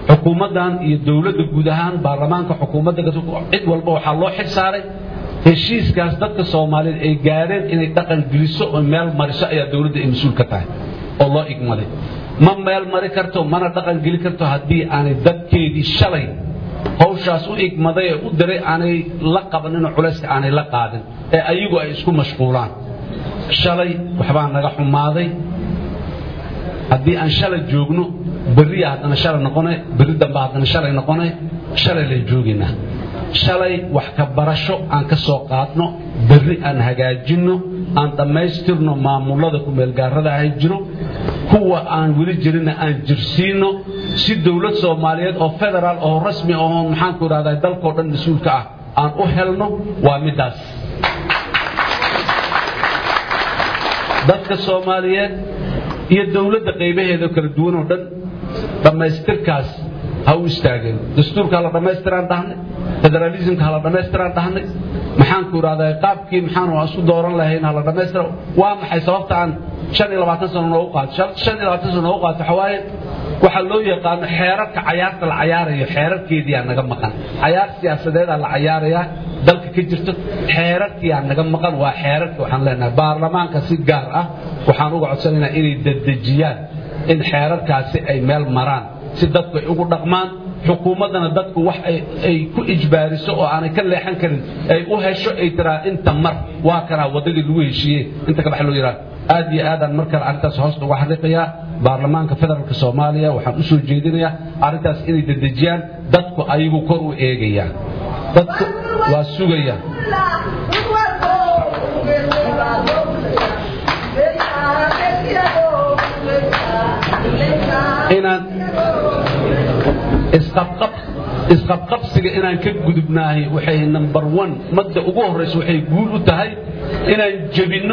xukuumaddan iyo dowladda guud ahaan baarlamaanka xukuumadda cid walba waxaa loo xil saaray heshiiskaas dadka soomaaliyeed ay gaadheen inay dhaqan geliso oo meel mariso ayaa dowladda ay mas-uul ka tahay oo loo igmaday ma meel mari karto mana dhaqan geli karto haddii aanay dadkeedii shalay hawshaas u igmaday ee u diray aanay la qabaninoo culayska aanay la qaadin ee ayagu ay isku mashquulaan shalay waxbaa naga xumaaday haddii aan shalay joogno berriya haddana shalay noqone berri dambe haddana shalay noqone shalay lay joogaynaa shalay wax ka barasho aan ka soo qaadno berri aan hagaajinno aan dhammaystirno maamulada kumeelgaarada ahay jiro kuwa aan weli jirinna aan jirsiinno si dowlad soomaaliyeed oo federaal oo rasmi oo maxaanku idhahdaa dalkao dhan mas-uulka ah aan u helno waa middaas dadka soomaaliyeed iyo dowladda qaybaheeda kala duwan oo dhan dhammaystirkaas ha u istaageen dastuurka ha la dhammaystiraan dhahnay federaalismka ha la dhammaystiraan dhahnay maxaanku idhahdaa qaabkii maxaanu isu dooran lahayn ha la dhammaystira waa maxay sababta aan shan iyo labaatan sano noogu qaato shan iyo labaatan sano noogu qaato waxaa waaye waxaa loo yaqaano xeerarka cayaarta la cayaarayo xeerarkeediyaa naga maqan cayaar siyaasadeedaa la cayaarayaa dalka ka jirto xeerarkiyaa naga maqan waa xeerarka waxaan leenahay baarlamaanka si gaar ah waxaan uga codsanaynaa inay dedejiyaan in xeerarkaasi ay meel maraan si dadku ay ugu dhaqmaan xukuumaddana dadku wax ay ku ijbaariso oo aanay ka leexan karin ay u hesho ay tiraa inta mar waa kanaa waddadii lagu heshiiyey inta ka bax loo yidhaha aad iyo aadaan mar kale arrintaas hoosta uga xaqiiqayaa baarlamaanka federaalka soomaaliya waxaan u soo jeedinayaa arrintaas inay dedejiyaan dadku ayagu kor u eegayaan dadku waa sugaya inaan isqabqab isqabqabsiga inaan ka gudubnaahay waxay number one madda ugu horraysa waxay guul u tahay inaan jebinno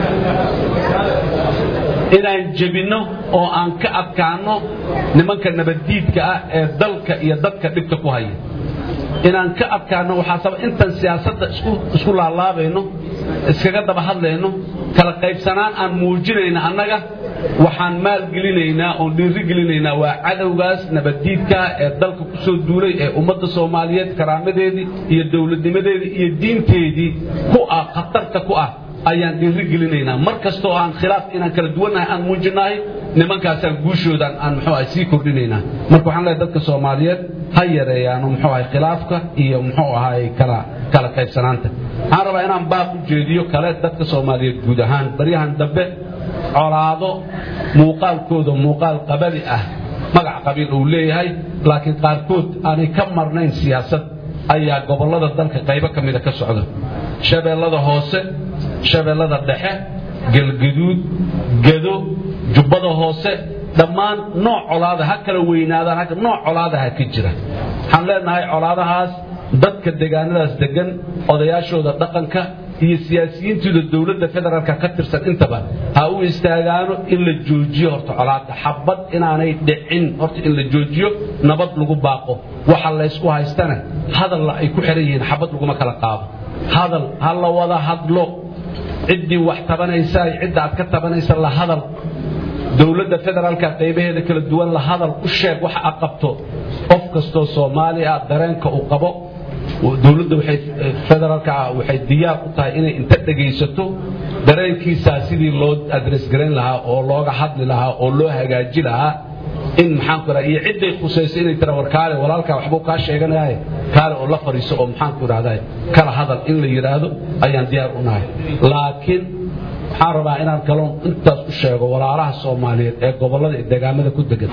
inaan jebinno oo aan ka adkaanno nimanka nabaddiidka ah ee dalka iyo dadka dhibka ku haya inaan ka adkaanno waxaa saba intaan siyaasadda isku laalaabayno iskaga daba hadlayno kala qaybsanaan aan muujinayna annaga waxaan maalgelinaynaa oon dhiiri gelinaynaa waa cadowgaas nabaddiidkaa ee dalka ku soo duulay ee ummadda soomaaliyeed karaamadeedii iyo dowladnimadeedii iyo diinteedii ku ah khatarta ku ah ayaan dhiiri gelinaynaa mar kastoo aan khilaaf inaan kala duwannahay aan muujinnahay nimankaasaan guushoodan aan muxuu ahay sii kordhinaynaa marka waxaan leehay dadka soomaaliyeed ha yareeyaano muxuu ahay khilaafka iyo muxuu ahay kala kala qaybsanaanta waxaan rabaa inaan baaq u jeediyo kale dadka soomaaliyeed guud ahaan baryahan dambe colaado muuqaalkooda muuqaal qabali ah magac qabiil uu leeyahay laakiin qaarkood aanay ka marnayn siyaasad ayaa gobollada dalka qaybo ka mida ka socda shabeellada hoose shabeellada dhexe galgaduud gedo jubbada hoose dhammaan nooc colaada ha kala weynaadaan nooc colaadaha ka jira waxaan leenahay colaadahaas dadka deegaanadaas degan odayaashooda dhaqanka iyo siyaasiyiintooda dowladda federaalka ka tirsan intaba ha u istaagaano in la joojiyo horta colaada xabad inaanay dhicin horta in la joojiyo nabad lagu baaqo waxa laysku haystana hadalla ay ku xihan yihiin xabad laguma kala qaado hadal ha la wada hadlo ciddii wax tabanaysa cidda aad ka tabanaysa la hadal dowladda federaalka qaybaheeda kala duwan la hadal u sheeg waxa aad qabto qof kastoo soomaali ah dareenka uu qabo dowladda waxay federaalka ah waxay diyaar u tahay inay inta dhegaysato dareenkiisaa sidii loo adres garayn lahaa oo looga hadli lahaa oo loo hagaaji lahaa in maxaanku idhahda iyo cidday khusayso inay tira war kaale walaalkaa waxbuu kaa sheeganayahay kaale oo la fadhiiso oo maxaanku idhahdaa kala hadal in la yidhaahdo ayaan diyaar u nahay laakiin waxaan rabaa inaan kaloon intaas u sheego walaalaha soomaaliyeed ee gobollada iyo deegaamada ku degan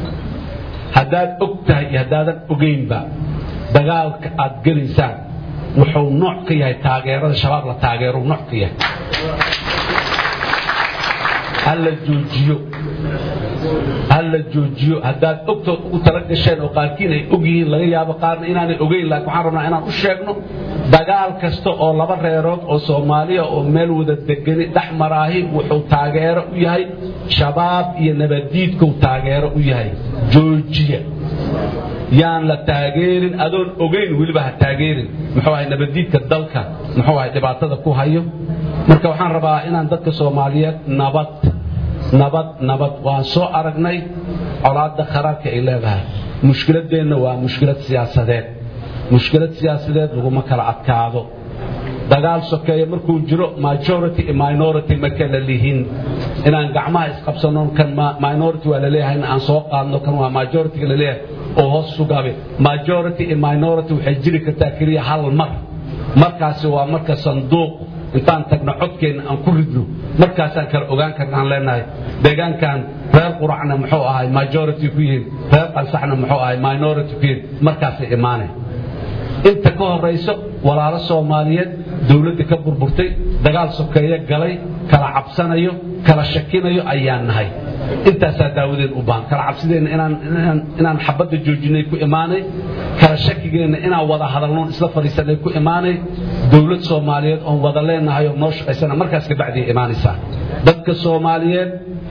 haddaad og tahay iyo haddaadan ogaynba dagaalka aad gelaysaan wuxuu nooc ka yahay taageerada shabaab la taageero nooc ka yahay ha la joojiyo ha la joojiyo haddaad ogtood ugu tala gasheen oo qaarkiin ay og yihiin laga yaabo qaarna inaanay ogeyn laakiin waxaan rabnaa inaan u sheegno dagaal kasta oo laba reerood oo soomaaliya oo meel wada degani dhex maraahi wuxuu taageero u yahay shabaab iyo nabaddiidkuu taageero u yahay joojiya yaan la taageerin adoon ogeyn weliba ha taageerin muxuu ahay nabaddiidka dalka muxuu ahay dhibaatada ku hayo marka waxaan rabaa inaan dadka soomaaliyeed nabad nabad nabad waan soo aragnay colaadda kharaarka ay leedahay mushkiladeenna waa mushkilad siyaasadeed mushkilad siyaasadeed laguma kala adkaado dagaal sokeeye markuu jiro majority iyo minority ma kala lihin inaan gacmaha isqabsano kan minority waa laleeyahay in aan soo qaadno kan waa majority laleeyahay oo hoos sugabe majority iyo minority waxay jiri kartaa keliya hal mar markaasi waa marka sanduuq intaan tagno codkeenna aan ku ridno markaasaan kala ogaan karna aan leenahay deegaankan reer quracna muxuu ahay majority ku yihiin reer qalsaxna muxuu ahay minority ku yihiin markaasay imaanay inta ka horayso walaalo soomaaliyeed dowladda ka burburtay dagaal sokeeye galay kala cabsanayo kala shakinayo ayaan nahay intaasaa daawadeen u baahan kala cabsideenna inaan xabadda joojinay ku imaanay kala shakigeenna inaan wada hadalnoon isla fadhiisanay ku imaanay dowlad soomaaliyeed oon wada leenahay oo noo shaqaysana markaas kabacdiay imaanaysaa dadka soomaaliyeed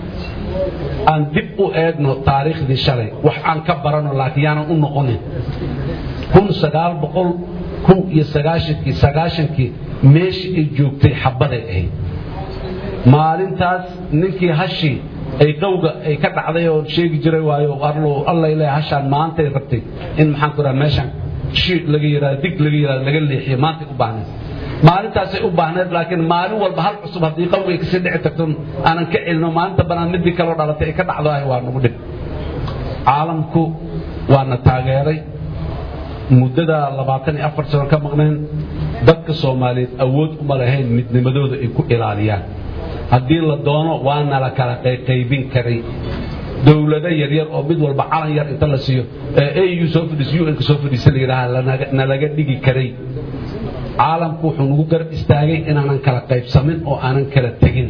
aan dib u eegno taariikhdii shalay wax aan ka barano laakiin yaanan u noqonin kun sagaal boqol kow iyo sagaashankii sagaashankii meeshii ay joogtay xabbaday ahayd maalintaas ninkii hashii ay qowga ay ka dhacday oo sheegi jiray waayo alla ilaahay hashaan maantay rabtay in maxaan ku raha meeshan shi laga yiraahdo dig laga yiraahdo laga leexiyo maantay u baahnayd maalintaasay u baahnayd laakiin maalin walba hal cusub haddii qowga ay kasii dhici tagto aanan ka celino maalinta banaan midii kaloo dhalatay ay ka dhacdo ah waa nagu dhib caalamku waana taageeray muddada labaatan iyo afar sano ka maqneen dadka soomaaliyeed awood uma lahayn midnimadooda ay ku ilaaliyaan haddii la doono waana la kala qayqaybin karay dowlado yaryar oo mid walba calan yar inta la siiyo au soo fadhiis un soo fadhiisa la yidhaaha nalaga dhigi karay caalamku wuxuu nagu garab istaagay inaanan kala qaybsamin oo aanan kala tegin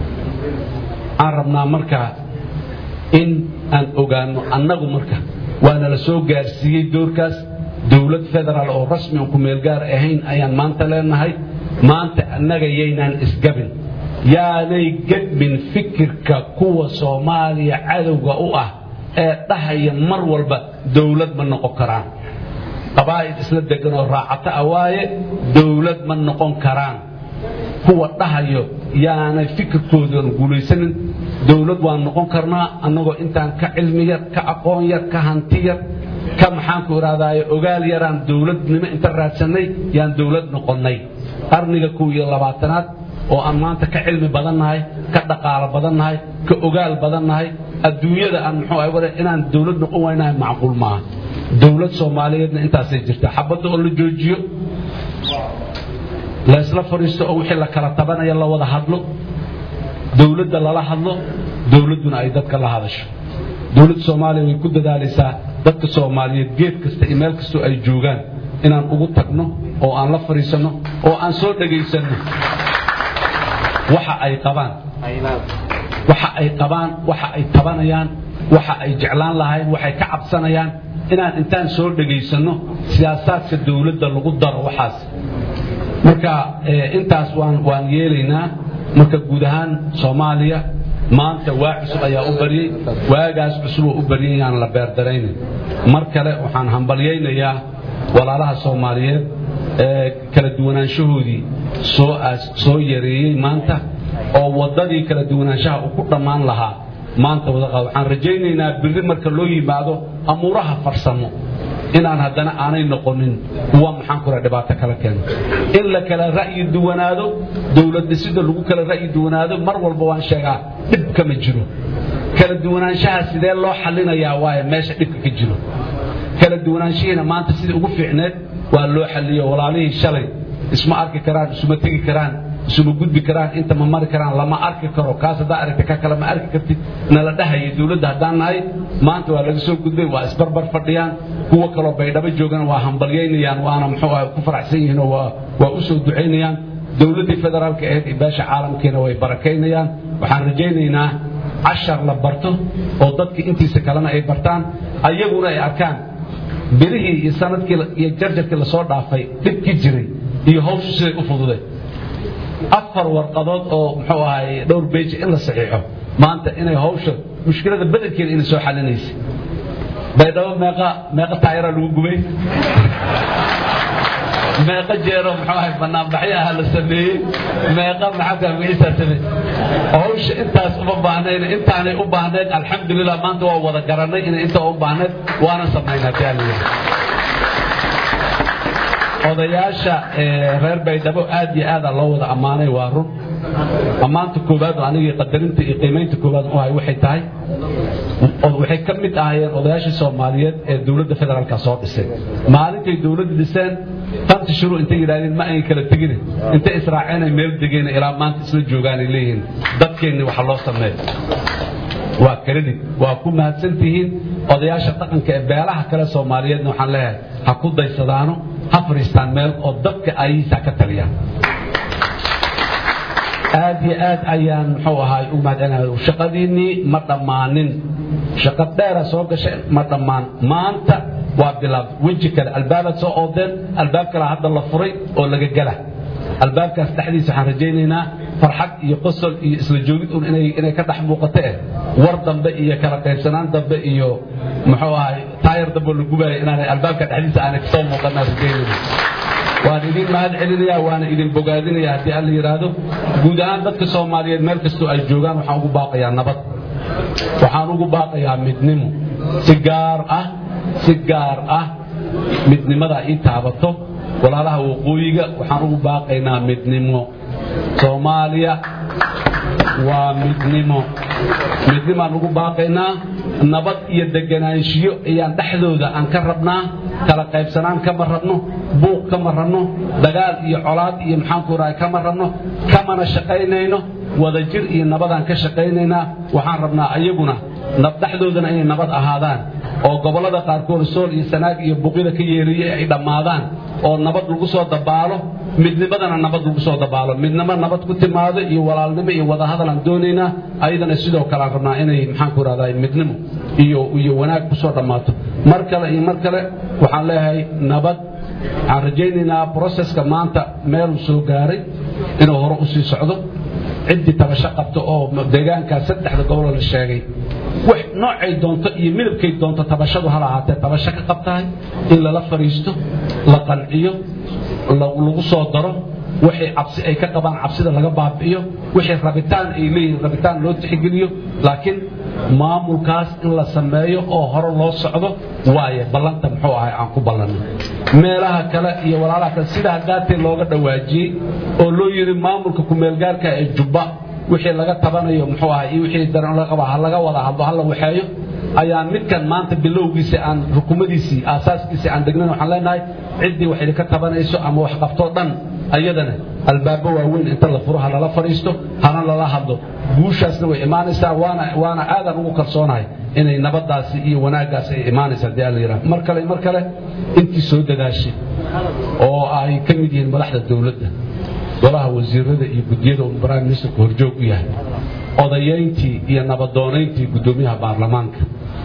aan rabnaa markaa in aan ogaano annagu marka waana la soo gaarsiiyey doorkaas dowlad federaal oo rasmi on ku meelgaar ahayn ayaan maanta leenahay maanta annaga yaynaan isgabin yaanay gadmin fikirka kuwa soomaaliya cadowga u ah ee dhahaya mar walba dowlad ma noqon karaan qabaa'id isla degan oo raacata ah waaye dowlad ma noqon karaan kuwa dhahayo yaanay fikirkoodan guulaysanin dowlad waan noqon karnaa annagoo intaan ka cilmi yar ka aqoon yar ka hanti yar ka maxaanku idhahdaaye ogaal yaraan dowladnimo inta raadsanay yaan dowlad noqonnay qarniga kow iyo labaatanaad oo aan maanta ka cilmi badannahay ka dhaqaalo badannahay ka ogaal badannahay adduunyada aan muxuu ahay wada inaan dowlad noqon waynahay macquul maaha dowlad soomaaliyeedna intaasay jirtaa xabadda oo la joojiyo la isla fadhiisto oo wixii la kala tabanaya la wada hadlo dowladda lala hadlo dowladduna ay dadka la hadasho dowladda soomaaliya way ku dadaalaysaa dadka soomaaliyeed geed kasta iyo meel kastoo ay joogaan inaan ugu tagno oo aan la fadhiisanno oo aan soo dhegaysanno waxa ay qabaan waxa ay qabaan waxa ay tabanayaan waxa ay jeclaan lahayn waxay ka cabsanayaan inaan intaan soo dhegaysanno siyaasaadka dowladda lagu daro waxaas marka intaas waan waan yeelaynaa marka guud ahaan soomaaliya maanta waa cusub ayaa u baryey waagaas cusuboo u baryay yaan la beerdaraynin mar kale waxaan hambalyaynayaa walaalaha soomaaliyeed ee kala duwanaanshahoodii soo soo yareeyey maanta oo waddadii kala duwanaanshaha uu ku dhammaan lahaa maanta wadaqa waxaan rajaynaynaa birri marka loo yimaado amuuraha farsamo inaan haddana aanay noqonin kuwa maxaan kura dhibaato kala keeno in la kala ra'yi duwanaado dowlad dhisida lagu kala ra'yi duwanaado mar walba waan sheegaa dhib kama jiro kala duwanaanshaha sidee loo xallinayaa waaye meesha dhibka ka jiro kala duwanaanshihiina maanta sidii ugu fiicneed waa loo xalliyo walaalihii shalay isma arki karaan isuma tegi karaan isuma gudbi karaan inta ma mari karaan lama arki karo kaas haddaa aragta ka kale ma arki kartid nala dhahaya dowladda haddaan nahay maanta waa laga soo gudbay waa isbarbar fadhiyaan kuwa kaloo baydhabo joogan waa hambalyaynayaan waana muxuu ah ku faraxsan yihiin oo waa waa u soo ducaynayaan dowladdii federaalka ahayd iyo beesha caalamkiina way barakaynayaan waxaan rajaynaynaa cashar la barto oo dadkii intiisa kalena ay bartaan ayaguna ay arkaan birihii iyo sanadkii iyo jarjarkii lasoo dhaafay dhibkii jiray iyo hawshu siday u fududay afar warqadood oo muxuu ahay dhowr beji in la saxiixo maanta inay hawsha mushkilada bedelkeeda inay soo xalinaysa baydhabo meeqa meeqa taayaraa lagu gubay meeqa jeero muxuu ahay banaanbaxyaha la sameeyey meeqa maxaaka magaciisaa sameeyey hawsha intaas uma baahnayn intaanay u baahnayd alxamdulilah maanta waa wada garanay inay inta u baahnayd waana samaynaa taaliya odayaasha reer baydhabo aad iyo aada loo wada ammaanay waa run ammaanta koowaad oo anigii qadarinta iyo qiimaynta koowaad u hay waxay tahay waxay ka mid ahaayeen odayaashii soomaaliyeed ee dowladda federaalka soo dhisay maalintay dowladda dhiseen tanti shuru intay yidhahdeen ma ay kala tegine intay israaceen ay meel degeen ilaa maanta isla joogaan ay leeyihiin dadkeenni waxa loo sameeyo waa credit waa ku mahadsan tihiin odayaasha dhaqanka ee beelaha kale soomaaliyeedna waxaan leeyahay ha ku daysadaano ha fadhiistaan meel oo dadka ayihiisa ka taliyaan aad iyo aad ayaan muxuu ahaay u mahadcelinahay shaqadiinnii ma dhammaanin shaqo dheera soo gashay ma dhammaan maanta waa bilaab weji kale albaabaad soo oodeen albaab kale hadda la furay oo laga gela albaabkaas dhexdiisa waxaan rajaynaynaa farxad iyo qosol iyo isla joogid un inay ka dhex muuqato eh war dambe iyo kala qaybsanaan dambe iyo muxuu ahay taayar dambe la gubaaya inaanay albaabka dhexdiisa aanay kasoo muuqanaa rajaynayna waan idin mahad celinayaa waana idin bogaadinaya haddii alla yidhaahdo guud ahaan dadka soomaaliyeed meel kastoo ay joogaan waxaan ugu baaqayaa nabad waxaan ugu baaqayaa midnimo si gaar ah si gaar ah midnimada ii taabato walaalaha waqooyiga waxaan ugu baaqaynaa midnimo soomaaliya waa midnimo midnimaan ugu baaqaynaa nabad iyo deganaanshiyo ayaan dhexdooda aan ka rabnaa kala qaybsanaan kama rabno buuq kama rabno dagaal iyo colaad iyo maxaanku rahay kama rabno kamana shaqaynayno wadajir iyo nabadaan ka shaqaynaynaa waxaan rabnaa ayaguna dhexdoodana inay nabad ahaadaan oo gobollada qaarkood sool iyo sanaag iyo buqida ka yeeriyey ay dhammaadaan oo nabad lagu soo dabaalo midnimadana nabad lagu soo dabaalo midnimo nabad ku timaado iyo walaalnimo iyo wadahadal aan doonaynaa ayadana sidoo kale aan rabnaa inay maxaanku rahdaa midnimo iyo iyo wanaag ku soo dhammaato mar kale iyo mar kale waxaan leeyahay nabad waxaan rajaynaynaa broseska maanta meeluu soo gaaray inuu hore u sii socdo ciddii tabasho qabto oo deegaankaas saddexda goboloo la sheegay wax noocay doonto iyo midabkay doonto tabashadu hal ahaatee tabasho ka qabtahay in lala fadhiisto la qanciyo lagu soo daro wixii cabsi ay ka qabaan cabsida laga baabi'iyo wixii rabitaan ay leeyihiin rabitaan loo tixgeliyo laakiin maamulkaas in la sameeyo oo hore loo socdo waaye ballanta muxuu ahay aan ku ballanay meelaha kale iyo walaalaha kale sida hadaatee looga dhawaajiyey oo loo yidhi maamulka kumeelgaarka ee jubba wixii laga tabanayo muxuu ahay iyo wixii daran laga qaba ha laga wada hadlo ha la waxeeyo ayaan midkan maanta bilowgiisa aan rukumadiisii aasaaskiisii aan degnayn waxaan leenahay ciddii wax idinka tabanayso ama wax qabtoo dhan ayadana albaabo waaweyn inta la furo ha lala fadhiisto hana lala hadlo guushaasna way imaanaysaa waana waana aadaan ugu kalsoonahay inay nabadaasi iyo wanaaggaasi ay imaanaysa haddii alla yidhaha mar kale mar kale intii soo dadaashay oo ay ka mid yihiin madaxda dowladda golaha wasiirada iyo guddiyada uu prime ministerku horjoog u yahay odayayntii iyo nabadoonayntii guddoomiyaha baarlamaanka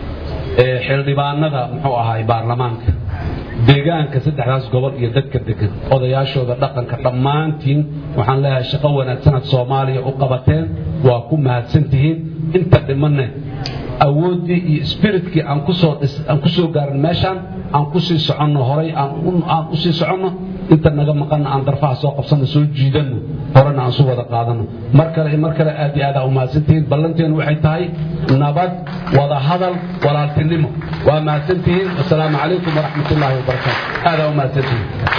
ee xildhibaanada muxuu ahaay baarlamaanka deegaanka saddexdaas gobol iyo dadka degan odayaashooda dhaqanka dhammaantiin waxaan leeyahay shaqo wanaagsanaad soomaaliya u qabateen waa ku mahadsan tihiin inta dhimanne awooddii iyo spiritkii aan kusoo aan ku soo gaarin meeshaan aan ku sii soconno horay aan u sii soconno inta naga maqanna aan darfaha soo qabsanno soo jiidanno horena aan su wada qaadanno mar kale iyo mar kale aad iyo aad aa u mahadsantihiin ballanteenu waxay tahay nabad wada hadal walaaltinimo waa mahadsantihiin wasalaamu calaykum waraxmat ullaahi wabarakaatu aadaa u mahadsantihiin